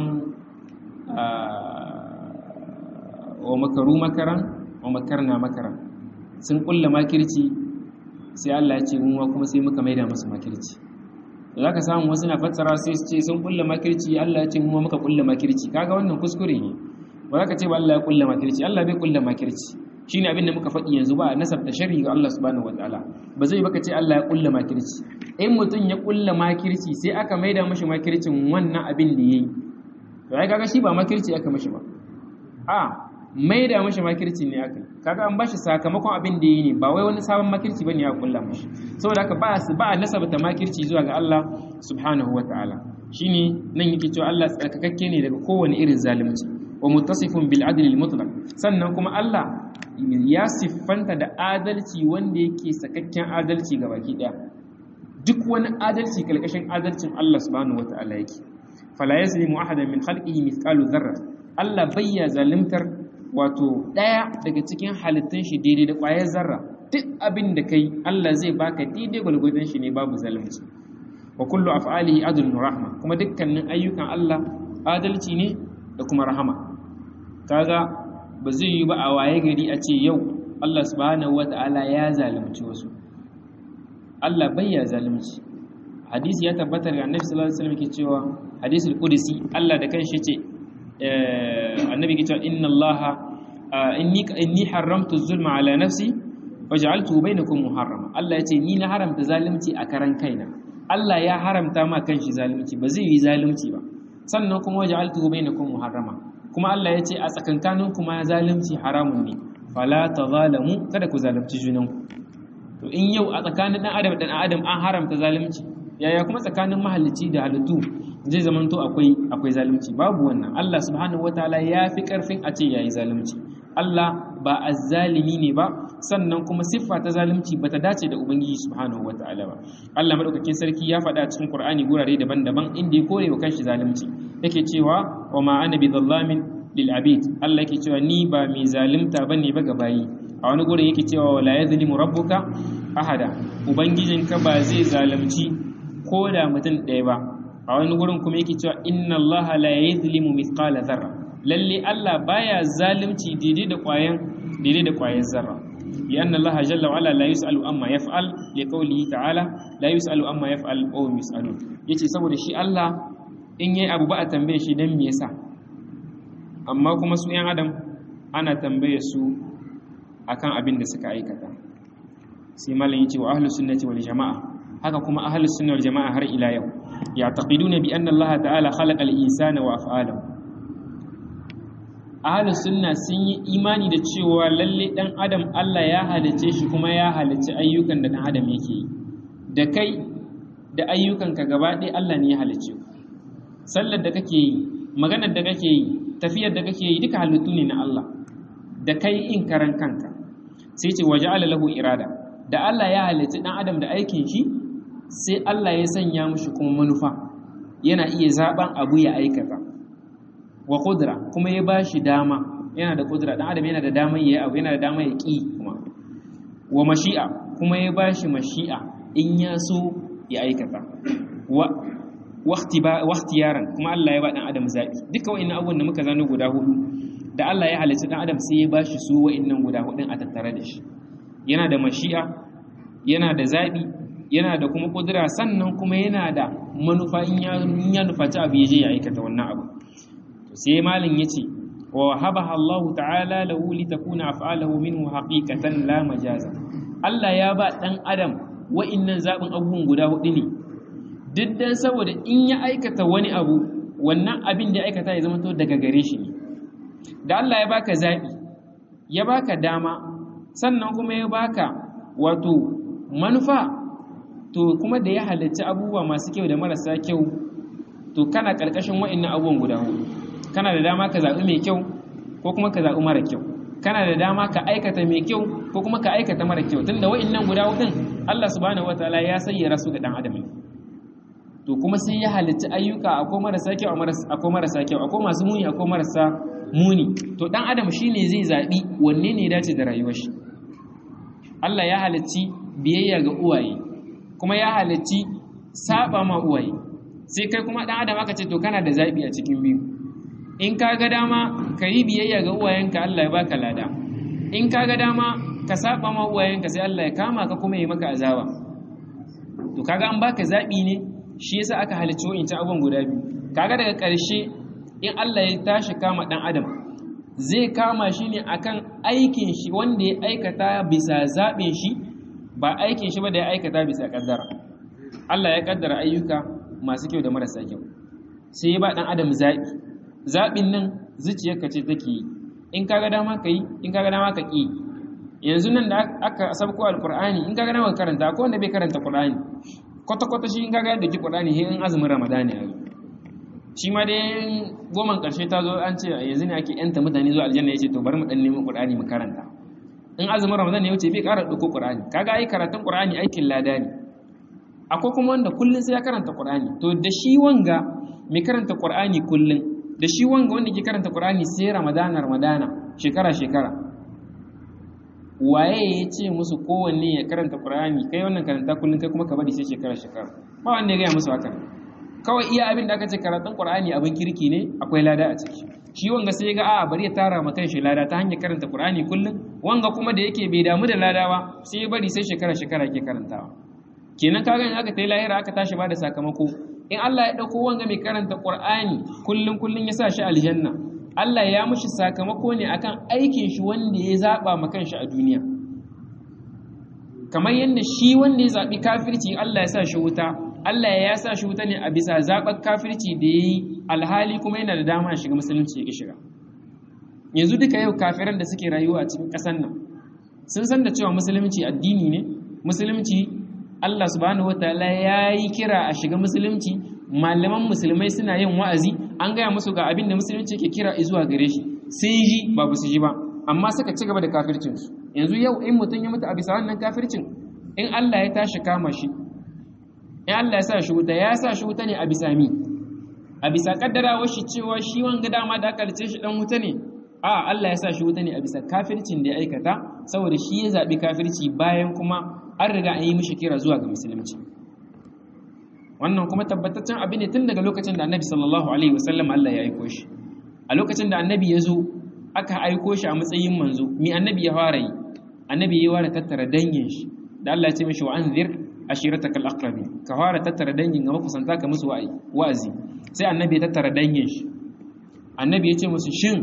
Speaker 1: wa makaru makaran wa makarna makaran sun kulla makirci sai Allah ya ce mu kuma sai muka maida musu makirci za ka samu wasu na fassara sai su ce sun kulla makirci Allah ya ce mu muka kulla makirci kaga wannan kuskure ne ba za ka ce ba Allah ya kulla makirci Allah bai kulla makirci shine abin da muka faɗi yanzu ba nasabta sharri ga Allah subhanahu wataala ba zai baka ce Allah ya kulla makirci in mutum ya kulla makirci sai aka maida mashi makircin wannan abin da yayi to ai kaga shi ba makirci aka mashi ba a maida mashi makirci ne aka kaga an bashi sakamakon abin da yayi ne ba wai wani sabon makirci bane ya kulla mashi saboda haka ba ba nasabta makirci zuwa ga Allah subhanahu wataala shine nan yake cewa Allah tsarkakakke ne daga kowane irin zalunci wa muttasifun bil adli al mutlaq sannan kuma Allah ya siffanta da adalci wanda yake sakakken adalci ga baki daya duk wani adalci kalkashin adalcin Allah subhanahu wataala yake fala yazlimu ahadan min khalqihi mithqalu dharra Allah bayya zalimtar wato daya daga cikin halittun shi daidai da ƙwayar zarra duk abin da kai Allah zai baka daidai gwalgwadon shi ne babu zalunci wa kullu af'alihi adlun rahma kuma dukkanin ayyukan Allah adalci ne da kuma rahama kaga ba zai yi ba a waye gari a ce yau Allah subhanahu wata'ala ya zalunci wasu Allah bai ya zalunci hadisi ya tabbatar ga annabi sallallahu alaihi wasallam ke cewa hadisul qudsi Allah da kanshi ce annabi ke cewa inna Allah inni inni haramtu zulma ala nafsi waj'altuhu bainakum muharrama Allah ya ce ni na haramta zalunci a karan kaina Allah ya haramta ma kanshi zalunci ba zai yi zalunci ba sannan kuma waj'altuhu bainakum muharrama kuma Allah ya ce a tsakankanin kuma zalunci haramun ne fala tazalamu kada ku zalunci junanku to in yau a tsakanin dan adam da dan adam an haramta zalunci yaya kuma tsakanin mahallici da halittu zai zamanto akwai akwai zalunci babu wannan Allah subhanahu wataala ya fi karfin a ce yayi zalunci Allah ba azzalimi ne ba sannan kuma siffa ta zalunci bata dace da ubangiji subhanahu wataala ba Allah madaukakin sarki ya faɗa cikin Qur'ani gurare daban-daban inda ya kore wa kanshi zalunci yake cewa wa ma ana bi dhallamin lil abid Allah yake cewa ni ba mai zalunta bane ba ga bayi a wani gurin yake cewa wala yazlimu rabbuka ahada ubangijinka ba zai zalunci ko da mutum ɗaya ba a wani gurin kuma yake cewa inna allaha la yazlimu mithqala zarra lalle Allah baya zalunci daidai da ƙwayan daidai da ƙwayan zarra لأن الله جل وعلا لا يسأل أما يفعل لقوله تعالى لا يسأل أما يفعل وهم يسألون yace saboda shi Allah in yayi abu ba a tambaye shi dan me yasa amma kuma su yan adam ana tambaye su akan abin da suka aikata sai malam yace wa ahlus sunnati wal jamaa haka kuma ahlus sunna wal jamaa har ila yau ya'taqiduna bi anna Allah ta'ala khalaqa al insana wa af'alahu ahlus sunna sun yi imani da cewa lalle dan adam Allah ya halice shi kuma ya halice ayyukan da dan adam yake yi da kai da ayyukanka gaba ɗaya Allah ne ya halice ku sallar da kake yi maganar da kake yi tafiyar da kake yi duka halittu ne na Allah da kai in karan kanka sai ce waje lahu irada da Allah ya halitta dan adam da aikin shi sai Allah ya sanya mushi kuma manufa yana iya zaben abu ya aikata wa kudura kuma ya bashi dama yana da kudura dan adam yana da dama ya abu yana da dama ya ki kuma wa mashi'a kuma ya bashi mashi'a in ya so ya aikata wa yaran kuma Allah ya ba dan adam zabi duka wa'annan abubuwan da muka zano guda hudu da Allah ya halitta dan adam sai ya bashi su wa'annan guda hudun a tattare da shi yana da mashi'a yana da zabi yana da kuma kudura sannan kuma yana da manufa in ya nufaci abu ya je ya aikata wannan abu sai malin ya ce wa habaha Allah ta'ala lahu li takuna af'aluhu minhu haqiqatan la majaza Allah ya ba dan adam wa'innan zabin abubuwan guda hudu ne duk dan saboda in ya aikata wani abu wannan abin da ya aikata ya zama to daga gare shi ne da Allah ya baka zabi ya baka dama sannan kuma ya baka wato manufa to kuma da ya halarci abubuwa masu kyau da marasa kyau to kana ƙarƙashin wa'annan abubuwan guda hudu kana da dama ka zaɓi mai kyau ko kuma ka zaɓi mara kyau kana da dama ka aikata mai kyau ko kuma ka aikata mara kyau tunda wa'annan guda hudun Allah subhanahu wataala ya sayyara su ga dan adam to kuma sai ya halarci ayyuka akwai marasa kyau akwai marasa kyau akwai masu muni akwai marasa muni to dan adam shine zai zaɓi wanne ne ya dace da rayuwar shi Allah ya halarci biyayya ga uwaye kuma ya halarci saba ma uwaye sai kai kuma dan adam aka ce to kana da zabi a cikin biyu in ka ga dama ka yi biyayya ga uwayenka Allah ya baka lada in ka ga dama ka saba ma uwayenka sai Allah ya kama ka kuma ya maka azaba to kaga an baka zabi ne shi yasa aka halicci wa'incan abubuwan guda biyu kaga daga ƙarshe in Allah ya tashi kama dan adam zai kama shi ne akan aikin shi wanda ya aikata bisa zaɓin shi ba aikin shi ba da ya aikata bisa kaddara Allah ya kaddara ayyuka masu kyau da marasa kyau sai ya ba dan adam zaɓi zaɓin nan zuciyarka ce take yi in kaga dama ka yi in kaga dama ka ƙi yanzu nan da aka sabko alqur'ani in kaga dama ka karanta ko wanda bai karanta qur'ani kwata kwata shi in kaga yadda ki qur'ani he in azumin ramadani ya shi ma dai goman karshe ta zo an ce yanzu ne ake yanta mutane zuwa aljanna yace to bari mu dan nemi qur'ani mu karanta in azumin ramadan ne wuce bai ƙara ɗauko qur'ani kaga ai karatun qur'ani aikin lada ne akwai kuma wanda kullun sai ya karanta qur'ani to da shi wanga mai karanta qur'ani kullun da shi wanga wanda ke karanta qur'ani sai ramadana ramadana shekara shekara waye ya ce musu kowanne ya karanta qur'ani kai wannan karanta kullun kai kuma ka bari sai shekara shekara ba wanda ya gaya musu haka kawai iya abin da aka ce karatun qur'ani abin kirki ne akwai lada a ciki shi wanga sai ga a bari ya tara ma kanshi lada ta hanyar karanta qur'ani kullum wanga kuma da yake bai damu da lada ba sai ya bari sai shekara shekara yake karantawa kenan kaga in aka tayi lahira aka tashi ba da sakamako in Allah ya dauko wanga mai karanta qur'ani kullum kullum ya sa shi aljanna Allah ya mushi sakamako ne akan aikin shi wanda ya zaba ma kanshi a duniya kamar yadda shi wanda ya zabi kafirci Allah ya sa shi wuta Allah ya sa shi wuta ne a bisa zaɓar kafirci da ya yi alhali kuma yana da dama ya shiga musulunci ya shiga yanzu duka yau kafiran da suke rayuwa a cikin ƙasar nan sun san da cewa musulunci addini ne musulunci Allah subhanahu wataala ya yi kira a shiga musulunci malaman musulmai suna yin wa'azi an gaya musu ga abin da musulunci ke kira zuwa gare shi sun ji ba su ji ba amma suka ci gaba da kafircinsu yanzu yau in mutum ya mutu a bisa wannan kafircin in Allah ya tashi kama shi in Allah ya sa shi wuta ya sa shi wuta ne a bisa mi a bisa kaddarawar shi cewa shi wanga dama da aka lice shi dan wuta ne a Allah ya sa shi wuta ne a bisa kafircin da ya aikata saboda shi ya zabi kafirci bayan kuma an riga an yi mishi kira zuwa ga musulunci wannan kuma tabbataccen abin ne tun daga lokacin da annabi sallallahu alaihi wasallam Allah ya aiko shi a lokacin da annabi ya zo aka aiko shi a matsayin manzo mi annabi ya fara yi annabi ya fara tattara dangin shi da Allah ya ce mishi wa anzir ashiratakal aqrabi ka fara tattara dangin ga makusanta ka musu wa'azi sai annabi ya tattara dangin shi annabi ya ce musu shin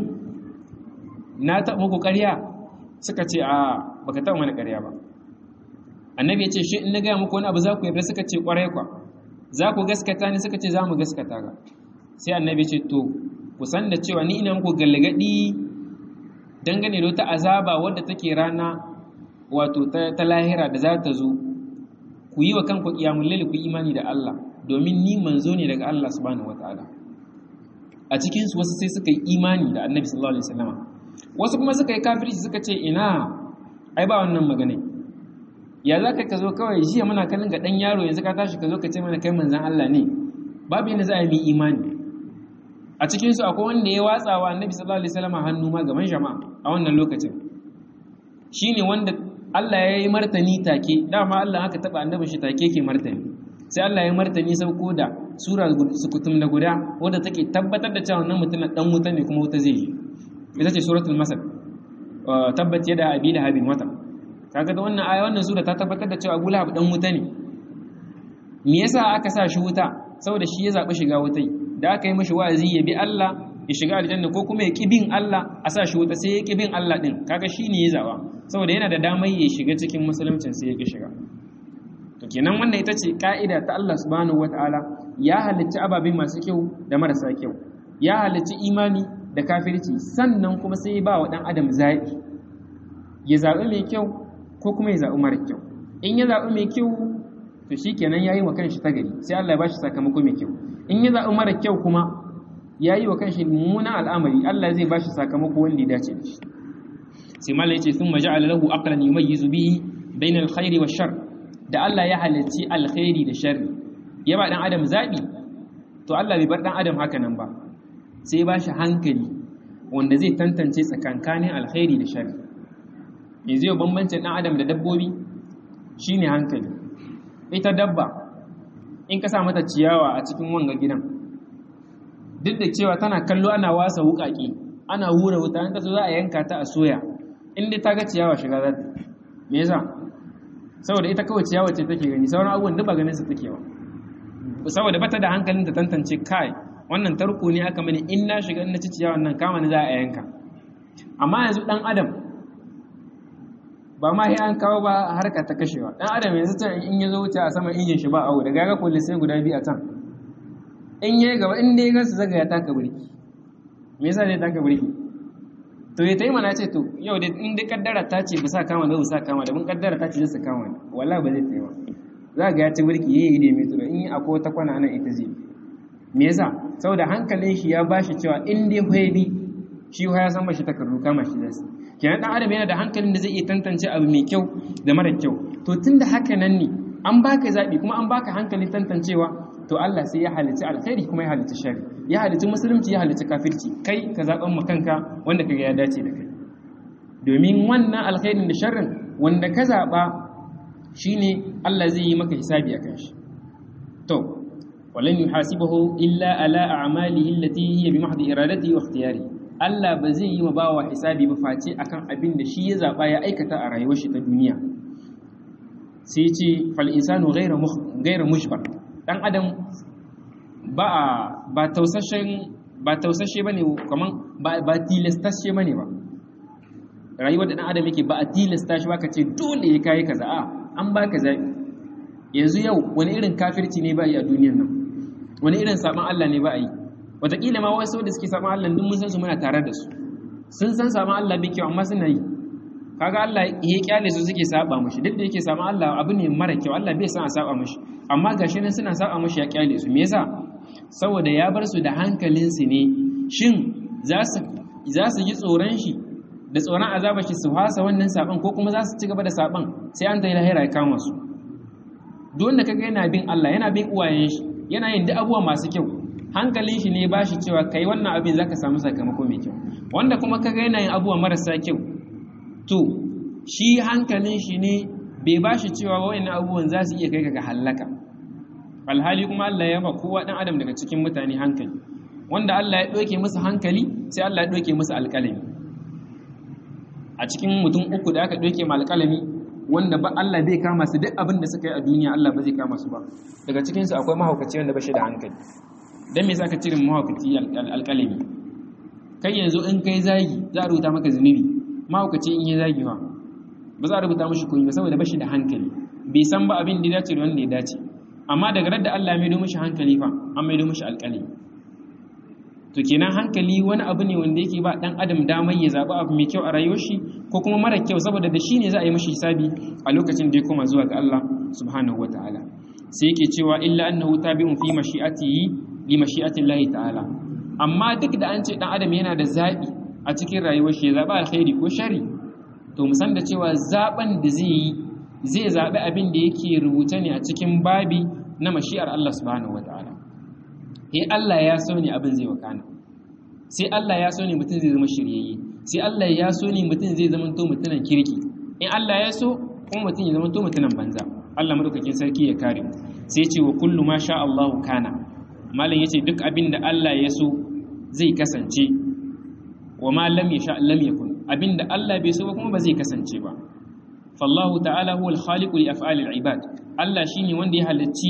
Speaker 1: na taɓa muku ƙarya suka ce a baka taɓa mana ƙarya ba annabi ya ce shi in na gaya muku wani abu za ku yarda suka ce ƙwarai kwa za ku gaskata ni suka ce za mu gaskata ga sai annabi ya ce to ku san da cewa ni ina muku galgadi dangane da wata azaba wadda take rana wato ta lahira da za ta zo ku yi wa kanku kiyamun laili ku imani da Allah domin ni manzo ne daga Allah subhanahu wataala a cikin su wasu sai suka yi imani da Annabi sallallahu alaihi wasallam wasu kuma suka yi kafirci suka ce ina ai ba wannan magana ya za ka zo kawai jiya muna kallon ga dan yaro yanzu ka tashi ka zo ka ce mana kai manzon Allah ne babu yanda za a yi imani a cikin su akwai wanda ya watsa wa Annabi sallallahu alaihi wasallam hannu ma gaban jama'a a wannan lokacin shine wanda Allah ya yi martani take dama Allah aka taba annabin shi take ke martani sai Allah ya martani sauko da sura sukutum na guda wadda take tabbatar da cewa wannan mutum dan wuta ne kuma wuta zai yi ita ce suratul masad tabbat yada abi lahabin wata kaga da wannan aya wannan sura ta tabbatar da cewa Abu Lahab dan wuta ne me yasa aka sa shi wuta saboda shi ya zaɓi shiga wutai da aka yi mashi wa'azi ya bi Allah ya shiga aljanna ko kuma ya ƙi bin Allah a sa shi wuta sai ya ƙi bin Allah ɗin kaga shi ne ya zaɓa saboda yana da damar ya shiga cikin musuluncin sai ya ƙi shiga to kenan wannan ita ce ka'ida ta Allah subhanahu wata'ala ya halicci ababe masu kyau da marasa kyau ya halicci imani da kafirci sannan kuma sai ba wa ɗan adam zaɓi ya zaɓi mai kyau ko kuma ya zaɓi mara kyau in ya zaɓi mai kyau to shi kenan ya yi wa kanshi ta gari sai Allah ya ba shi sakamako mai kyau in ya zaɓi mara kyau kuma ya yi wa kanshi mummunan al'amari Allah zai ba shi sakamako wanda ya dace da shi sai malai ce sun maja lahu aqlan yumayyizu bihi bayna alkhairi wa shar da Allah ya halarci alkhairi da sharri ya ba dan adam zabi to Allah bai bar dan adam haka nan ba sai ya ba shi hankali wanda zai tantance tsakankanin alkhairi da sharri yanzu yau bambancin dan adam da dabbobi shine hankali ita dabba in ka sa mata ciyawa a cikin wanga gidan duk da cewa tana kallo ana wasa wukaki ana hura wuta in kaso za a yanka ta a soya in dai ta ga ciyawa shiga za ta me yasa saboda ita kawai ciyawa ce take gani sauran abubuwan duk ba ganin su take ba saboda bata da hankalin ta tantance kai wannan tarko ne aka mani in na shiga in na ci ciyawan nan kama ni za a yanka amma yanzu dan adam ba ma sai an kawo ba harka ta kashewa dan adam yanzu can in ya zo wuce a saman injin shi ba awo da gaga kullu sai guda biyu a can in yayi gaba in dai gansu zaga ya taka burki me yasa zai taka burki to ya tayi mana ce to yau dai in dai kaddara ta ce ba sa kama da ba sa kama da mun kaddara ta ce zai sa kama ne wallahi ba zai tayi ba za ga ya ci burki yayi da mai tsoro in akwai wata kwana nan ita zai me yasa saboda hankalin shi ya bashi cewa in dai hoyi shi ya san mashi takardu kama shi zai kenan dan adam yana da hankalin da zai iya tantance abu mai kyau da mara kyau to tunda haka nan ne an baka zabi kuma an baka hankalin tantancewa to Allah sai ya halicci alkhairi kuma ya halicci shari ya halicci musulunci ya halicci kafirci kai ka zaben mu kanka wanda kaga ya dace da kai domin wannan alkhairin da sharrin wanda ka zaba shine Allah zai yi maka hisabi akan shi to walan yuhasibuhu illa ala a'malihi allati hiya bi mahdi iradatihi wa ikhtiyarihi Allah ba zai yi wa bawa hisabi ba face akan abin da shi ya zaba ya aikata a rayuwar shi ta duniya sai ce fal insanu ghayra ghayra mushbar dan adam ba ba tausashen ba tausashe bane kaman ba ba tilastashe bane ba rayuwar da dan adam yake ba a tilasta shi ba ka ce dole ya kai kaza a an baka zabi yanzu yau wani irin kafirci ne ba yi a duniyar nan wani irin saban Allah ne ba a yi wataƙila ma wasu da suke saman Allah duk mun san su muna tare da su sun san saman Allah bai kyau amma suna yi kaga Allah ya kyale su suke saba mushi duk da yake saman Allah abu ne mara kyau Allah bai san a saba mushi amma gashi nan suna saba mushi ya kyale su me yasa saboda ya bar su da hankalin su ne shin za su za su ji tsoron shi da tsoron azaba shi su hasa wannan saban ko kuma za su ci gaba da saban sai an tayi lahira ya kama su duk wanda kaga yana bin Allah yana bin uwayen shi yana yin duk abubuwa masu kyau hankalin shi ne ba shi cewa kai wannan abin za ka samu sakamako mai kyau wanda kuma ka yana yin abubuwa marasa kyau to shi hankalin shi ne bai ba shi cewa wa'in abubuwan za su iya kai ga hallaka alhali kuma Allah ya ba kowa dan adam daga cikin mutane hankali wanda Allah ya ɗauke musu hankali sai Allah ya ɗauke musu alƙalami a cikin mutum uku da aka ɗauke ma alƙalami wanda ba Allah bai kama su duk abin da suka yi a duniya Allah ba zai kama su ba daga cikinsu akwai mahaukaci wanda ba shi da hankali don me za ka cire mahaukaci alƙalami kai yanzu in kai zagi za a rubuta maka zunubi mahaukaci in yi zagi ba ba za a rubuta mashi koyi ba saboda ba shi da hankali bai san ba abin da ya dace da wanda ya dace amma daga da Allah mai mishi hankali fa an mai mishi alƙalami to kenan hankali wani abu ne wanda yake ba dan adam damar ya zaɓi abu mai kyau a rayuwar shi ko kuma mara kyau saboda da shi ne za a yi mashi hisabi a lokacin da ya koma zuwa ga Allah subhanahu wataala sai yake cewa illa annahu tabi'un fi mashi'atihi li mashi'atillahi ta'ala amma duk da an ce dan adam yana da zabi a cikin rayuwar shi ya zaba alkhairi ko shari to mu san da cewa zaben da zai yi zai zabi abin da yake rubuta ne a cikin babi na mashi'ar Allah subhanahu wataala eh Allah ya so ne abin zai wakana sai Allah ya so ne mutum zai zama shiryayye sai Allah ya so ne mutum zai zama to mutunan kirki in Allah ya so kuma mutum ya zama to mutunan banza Allah madaukakin sarki ya kare mu sai ce wa kullu ma sha Allah kana malam yace duk abin da Allah ya so zai kasance wa ma lam yasha lam yakun abin da Allah bai so ba kuma ba zai kasance ba fallahu ta'ala huwa al-khaliqu li af'ali al-ibad Allah shine wanda ya halicci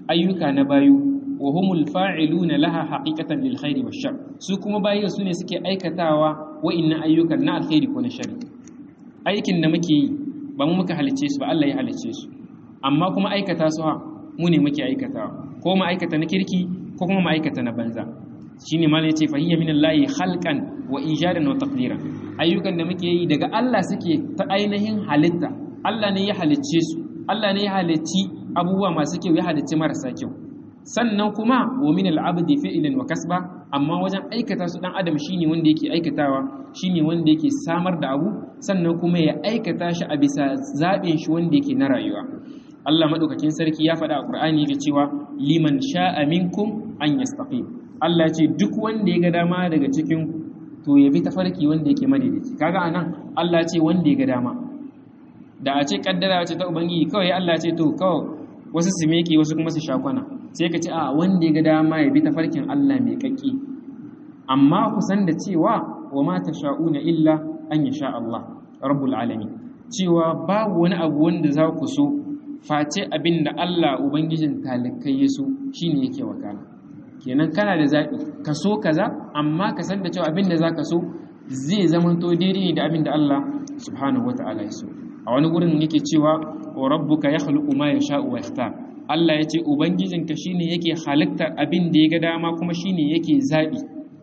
Speaker 1: ayyuka na bayu wa humul fa'iluna laha haqiqatan lil khairi wash shar su kuma bayi su ne suke aikatawa wa'innan ayyukan na alkhairi ko na shari aikin da muke yi ba mu muka halicce su ba Allah ya halicce su amma kuma aikata su ha mu ne muke aikatawa ko mu aikata na kirki ko kuma mu aikata na banza shine malai yace fa hiya minallahi khalqan wa ijadan wa taqdiran ayyukan da muke yi daga Allah suke ta ainihin halitta Allah ne ya halicce su Allah ne ya halicci abubuwa masu kyau ya halicci marasa kyau sannan kuma wa min al-abdi fi'lan wa kasba amma wajen aikata su dan adam shine wanda yake aikatawa shine wanda yake samar da abu sannan kuma ya aikata shi a bisa zabin shi wanda yake na rayuwa Allah madaukakin sarki ya faɗa a Qur'ani da cewa liman sha'a minkum an yastaqim Allah ce duk wanda ya ga dama daga cikin to ya bi tafarki wanda yake madaidaici kaga anan Allah ce wanda ya ga dama da a ce kaddara ce ta ubangiji kawai Allah ce to kawai wasu su meke wasu kuma su shakwana sai ka ce a wanda ya ga dama ya bi tafarkin Allah mai kakki amma ku san da cewa wa ma tasha'una illa an yasha Allah rabbul alamin cewa babu wani abu wanda za ku so face abin da Allah ubangijin talikai ya so shine yake wakana kenan kana da zaɓi ka so kaza amma ka san da cewa abin da za ka so zai zama to daidai da abin da Allah subhanahu wata'ala ya so a wani gurin yake cewa wa rabbuka yakhluqu ma yasha'u wa yakhtar Allah ya ce ubangijinka shine yake halittar abin da ya ga dama kuma shine yake zabi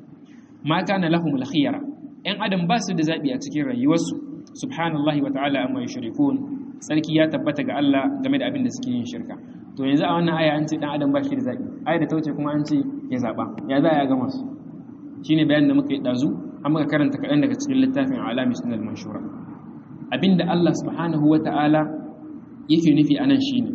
Speaker 1: ma kana lahumul khiyara ɗan adam ba su da zabi a cikin rayuwarsu subhanallahi wa ta'ala amma yushrikun sarki ya tabbata ga Allah game da abin da suke yin shirka to yanzu a wannan aya an ce dan adam ba shi da zabi aya da ta wuce kuma an ce ya zaba ya za ya gama su shine bayanin da muka yi dazu an muka karanta kaɗan daga cikin littafin alami sunan manshura abinda Allah subhanahu wa ta'ala yake nufi anan shine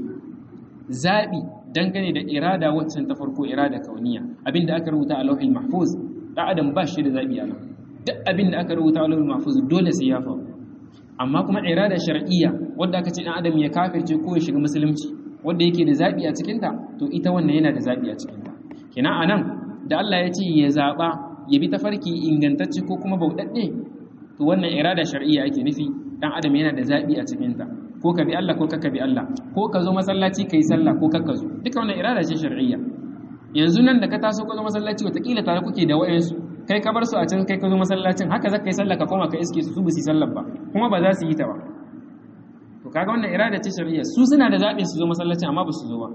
Speaker 1: zabi dangane da irada waccan ta farko irada kauniya abinda aka rubuta a lauhil mahfuz dan adam ba shi da zabi anan duk abinda aka rubuta a lauhil mahfuz dole sai ya faru amma kuma irada shar'iyya wanda aka ce dan adam ya kafirce ko ya shiga musulunci wanda yake da zabi a cikin ta to ita wannan yana da zabi a cikin ta kenan anan da Allah ya ce ya zaba ya bi tafarki ingantacce ko kuma bauɗaɗɗe to wannan irada shar'iyya ake nufi dan adam yana da zabi a cikin ta ko ka bi Allah ko ka bi Allah ko ka zo masallaci kai sallah ko ka zo duka wannan irada ce shar'iyya yanzu nan da ka taso ka zo masallaci wataƙila tare kuke da wayansu kai ka bar su a can kai ka zo masallacin haka zaka yi sallah ka koma ka iske su su ba su sallar ba kuma ba za su yi ta ba to kaga wannan irada ce shar'iyya su suna da zaɓin su zo masallacin amma ba su zo ba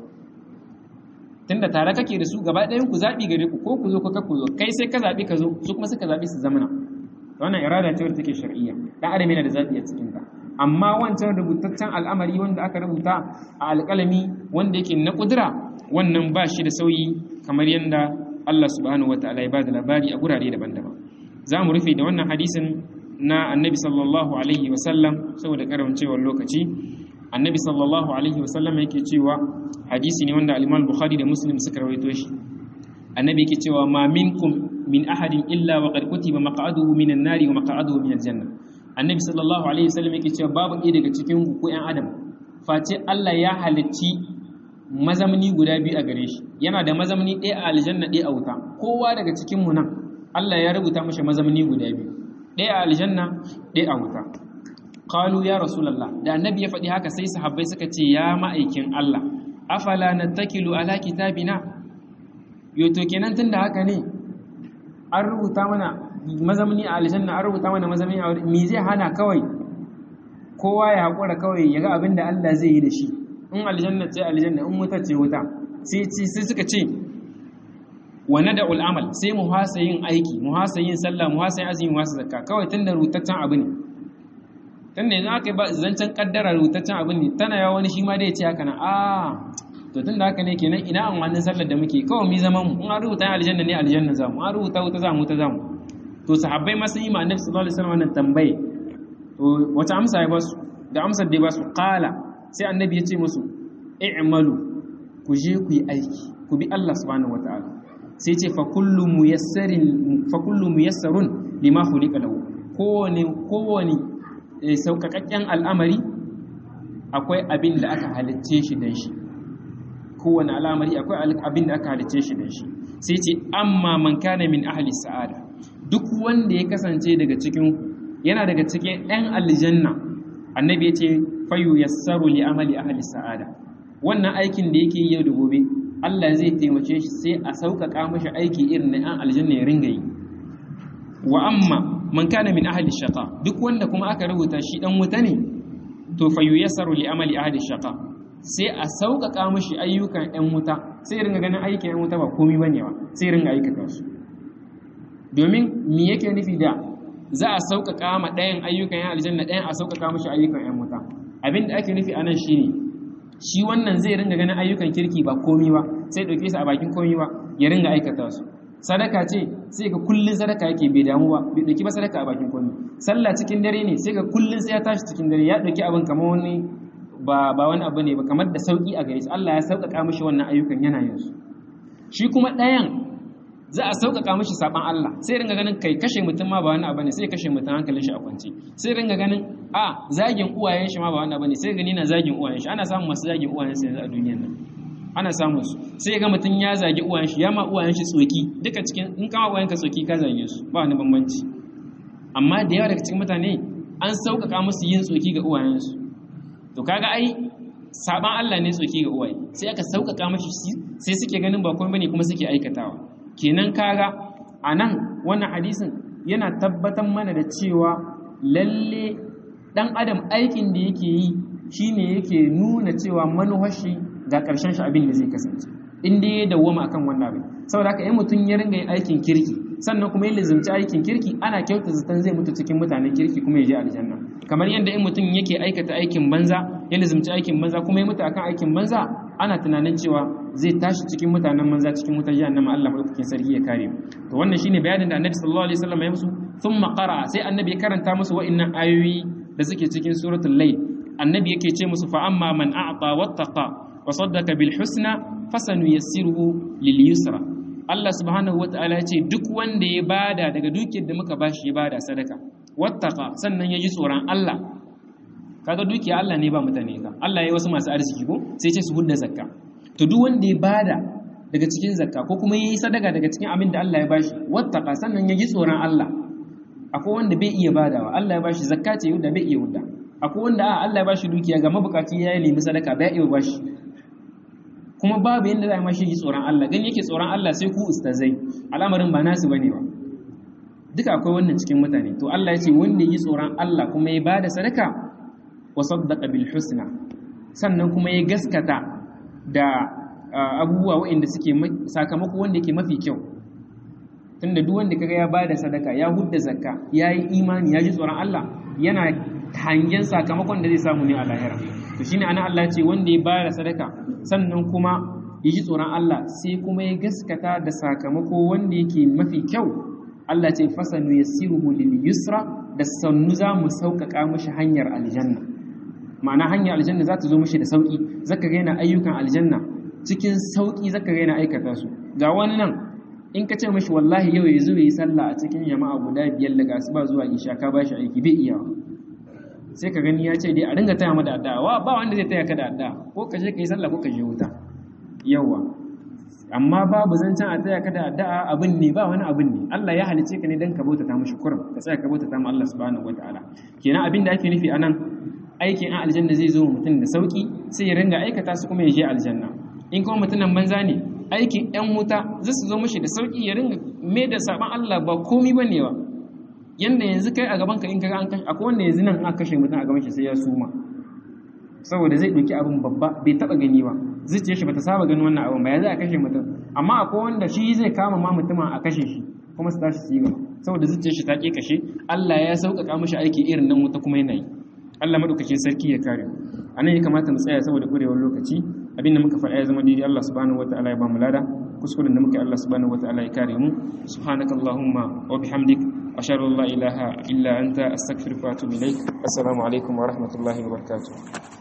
Speaker 1: tunda tare kake da su gaba ɗayan ku zaɓi gare ku ko ku zo ko ka ku zo kai sai ka zaɓi ka zo su kuma suka zaɓi su zamana wannan irada ce wadda take shar'iyya dan adam yana da zaɓi a cikin ta amma wancan rubutaccen al'amari wanda aka rubuta a alƙalami wanda yake na kudura wannan ba shi da sauyi kamar yadda Allah subhanahu wataala ya bada labari a gurare daban-daban za mu rufe da wannan hadisin na annabi sallallahu alaihi wasallam saboda karancewar lokaci annabi sallallahu alaihi wasallam yake cewa hadisi ne wanda al-Imam Bukhari da Muslim suka rawaito shi annabi yake cewa ma minkum min ahadin illa wa qad kutiba maq'aduhu minan nari wa maq'aduhu minal janna annabi sallallahu alaihi wasallam yake cewa babu ɗaya daga cikin ku ko ƴan adam face Allah ya halicci mazamni guda biyu a gare shi yana da mazamni ɗaya a aljanna ɗaya a wuta kowa daga cikin mu nan Allah ya rubuta mashi mazamni guda biyu ɗaya a aljanna ɗaya a wuta qalu ya rasulullah da annabi ya faɗi haka sai sahabbai suka ce ya ma'aikin Allah afala nattakilu ala kitabina yo to kenan tunda haka ne an rubuta mana mazamni a aljanna an rubuta mana mazamni a me zai hana kawai kowa ya haƙura kawai ya ga abin da Allah zai yi da shi in aljanna ce aljanna in wuta ce wuta sai suka ce wa nada'ul amal sai mu hasa yin aiki mu hasa yin sallah mu hasa yin azumi mu hasa zakka kawai tunda rutaccen abu ne tunda yanzu aka yi ba zancen kaddara rutaccen abu ne tana yawa wani shi ma dai ya ce haka na a to tunda haka ne kenan ina an wannan sallar da muke kawai mi zaman mu in an rubuta aljanna ne aljanna za mu an rubuta wuta za mu wuta za mu to sahabbai ma sun yi ma annabi sallallahu alaihi wasallam wannan tambaye to wata amsa ya basu da amsar da ya basu qala sai annabi ya ce musu i'malu ku je ku yi aiki ku bi Allah subhanahu wataala sai ce fa kullu muyassarin fa kullu muyassarun lima khuliqa lahu kowane kowane sauƙaƙaƙƙen al'amari akwai abin da aka halicce shi dan shi kowane al'amari akwai abin da aka halicce shi dan shi sai ce amma man kana min ahli sa'ada duk wanda ya kasance daga cikin yana daga cikin ɗan aljanna annabi ya ce fayu yassaru li amali ahli sa'ada wannan aikin da yake yau da gobe Allah zai taimake shi sai a sauƙaƙa mashi aiki irin na an aljanna ya ringa yi wa amma man kana min ahli shaqa duk wanda kuma aka rubuta shi dan wuta ne to fa yuyassaru li amali ahli shaqa sai a sauƙaƙa mashi ayyukan ɗan wuta sai ringa ganin aikin ɗan wuta ba komai bane ba sai ringa aikata su domin me yake nufi da za a sauƙaƙa ma ɗayan ayyukan yan aljanna ɗayan a sauƙaƙa mashi ayyukan yan wuta abin da ake nufi a nan shine shi wannan zai ringa ganin ayyukan kirki ba komai ba sai ɗauke su a bakin komai ba ya ringa aikata su sadaka ce sai ga kullun sadaka yake bai damu ba bai ɗauki ba sadaka a bakin komai sallah cikin dare ne sai ga kullun sai ya tashi cikin dare ya ɗauki abin kamar wani ba ba wani abu ne ba kamar da sauki a gare shi Allah ya sauƙaƙa mishi wannan ayyukan yana yin su shi kuma ɗayan za a sauƙaƙa mishi saban Allah sai ringa ganin kai kashe mutum ma ba wani abu ne sai kashe mutum hankalin shi a kwance sai ringa ganin a zagin uwayen shi ma ba wani abu ne sai gani na zagin uwayen shi ana samun masu zagin uwayen shi yanzu a duniyar nan ana samun su sai ga mutum ya zagi uwayen shi ya ma uwayen shi tsoki duka cikin in kama uwayen ka tsoki ka zage su ba wani bambanci amma da yawa daga cikin mutane an sauƙaƙa musu yin tsoki ga uwayen su to kaga ai saban Allah ne tsoki ga uwaye sai aka sauƙaƙa mashi sai suke ganin ba komai bane kuma suke aikatawa kenan kaga anan wannan hadisin yana tabbatar mana da cewa lalle dan adam aikin da yake yi shine yake nuna cewa manuhashi ga ƙarshen shi abin da zai kasance in dai ya dawwama akan wannan abin saboda haka in mutum ya ringa yin aikin kirki sannan kuma ya lizumci aikin kirki ana kyauta zaton zai mutu cikin mutanen kirki kuma ya je aljanna kamar yadda in mutum yake aikata aikin banza ya lizumci aikin banza kuma ya mutu akan aikin banza ana tunanin cewa zai tashi cikin mutanen banza cikin wutar jahannama Allah madaukakin sarki ya kare mu to wannan shine bayanin da Annabi sallallahu alaihi wasallam ya musu thumma qara sai Annabi ya karanta musu wa'annan ayoyi da suke cikin suratul layl Annabi yake ce musu fa amma man a'ta wattaqa wa saddaqa bil husna fasanuyassiruhu lil yusra Allah subhanahu wata'ala ya ce duk wanda ya bada daga dukiyar da muka bashi ya bada sadaka wattaqa sannan ya ji tsoron Allah kaga dukiya Allah ne ba mutane ka Allah ya yi wasu masu arziki ko sai ce su hudda zakka to duk wanda ya bada daga cikin zakka ko kuma yayi sadaka daga cikin abin da Allah ya bashi wattaqa sannan ya ji tsoron Allah akwai wanda bai iya badawa Allah ya bashi zakka ce da bai iya hudda akwai wanda a Allah ya bashi dukiya ga mabukaci ya nemi sadaka bai iya bashi kuma babu yadda za a mashi ji tsoron Allah gani yake tsoron Allah sai ku ustazai al'amarin ba nasu bane ba duka akwai wannan cikin mutane to Allah ya ce wanda yi tsoron Allah kuma ya bada sadaka wa saddaqa bil husna sannan kuma ya gaskata da abubuwa waɗanda suke sakamako wanda yake mafi kyau tunda duk wanda kaga ya bada sadaka ya hudda zakka ya yi imani ya ji tsoron Allah yana hangen sakamakon da zai samu ne a lahira to shine ana Allah ce wanda ya bada sadaka sannan kuma ya ji tsoron Allah sai kuma ya gaskata da sakamako wanda yake mafi kyau Allah ce fasanu yassiruhu lil yusra da sannu za mu sauƙaƙa mashi hanyar aljanna ma'ana hanyar aljanna za ta zo mashi da sauƙi zaka ga yana ayyukan aljanna cikin sauƙi zaka ga yana aikata su ga wani nan in ka ce mashi wallahi yau ya zo yi sallah a cikin jama'a guda biyar daga asuba zuwa isha ka ba shi aiki bai iya sai ka gani ya ce dai a ringa taya mada addu'a ba wanda zai taya ka da addu'a ko ka je ka yi sallah ko ka je wuta yawa amma babu zancen a taya ka da addu'a abin ne ba wani abin ne Allah ya halice ka ne dan ka bauta ta mishi kurum ka tsaya ka bauta ta mu Allah subhanahu wataala kenan abin da ake nufi anan aikin an aljanna zai zo mutum da sauki sai ya ringa aikata su kuma ya je aljanna in kuma mutumin banza ne aikin yan wuta zai su zo mishi da sauki ya ringa me da saban Allah ba komai bane ba yanda yanzu kai a gaban ka in kaga an kashe akwai wanda yanzu nan aka kashe mutum a gaban shi sai ya suma saboda zai ɗauki abin babba bai taɓa gani ba zuciyar shi bata saba ganin wannan abin ba ya za a kashe mutum amma akwai wanda shi zai kama ma mutumin a kashe shi kuma su tashi su yi gaba saboda zuciyar shi ta ke kashe Allah ya sauƙaƙa mishi aiki irin nan wuta kuma yana yi Allah madaukakin sarki ya kare a nan ya kamata mu tsaya saboda ƙurewar lokaci abinda muka faɗa ya zama daidai Allah subhanahu wataala ya ba mu lada kuskuren da muka Allah subhanahu wataala ya kare mu subhanakallahumma wa bihamdik ashhadu an la ilaha illa anta astaghfiruka wa atubu ilaik assalamu alaikum wa rahmatullahi wa barakatuh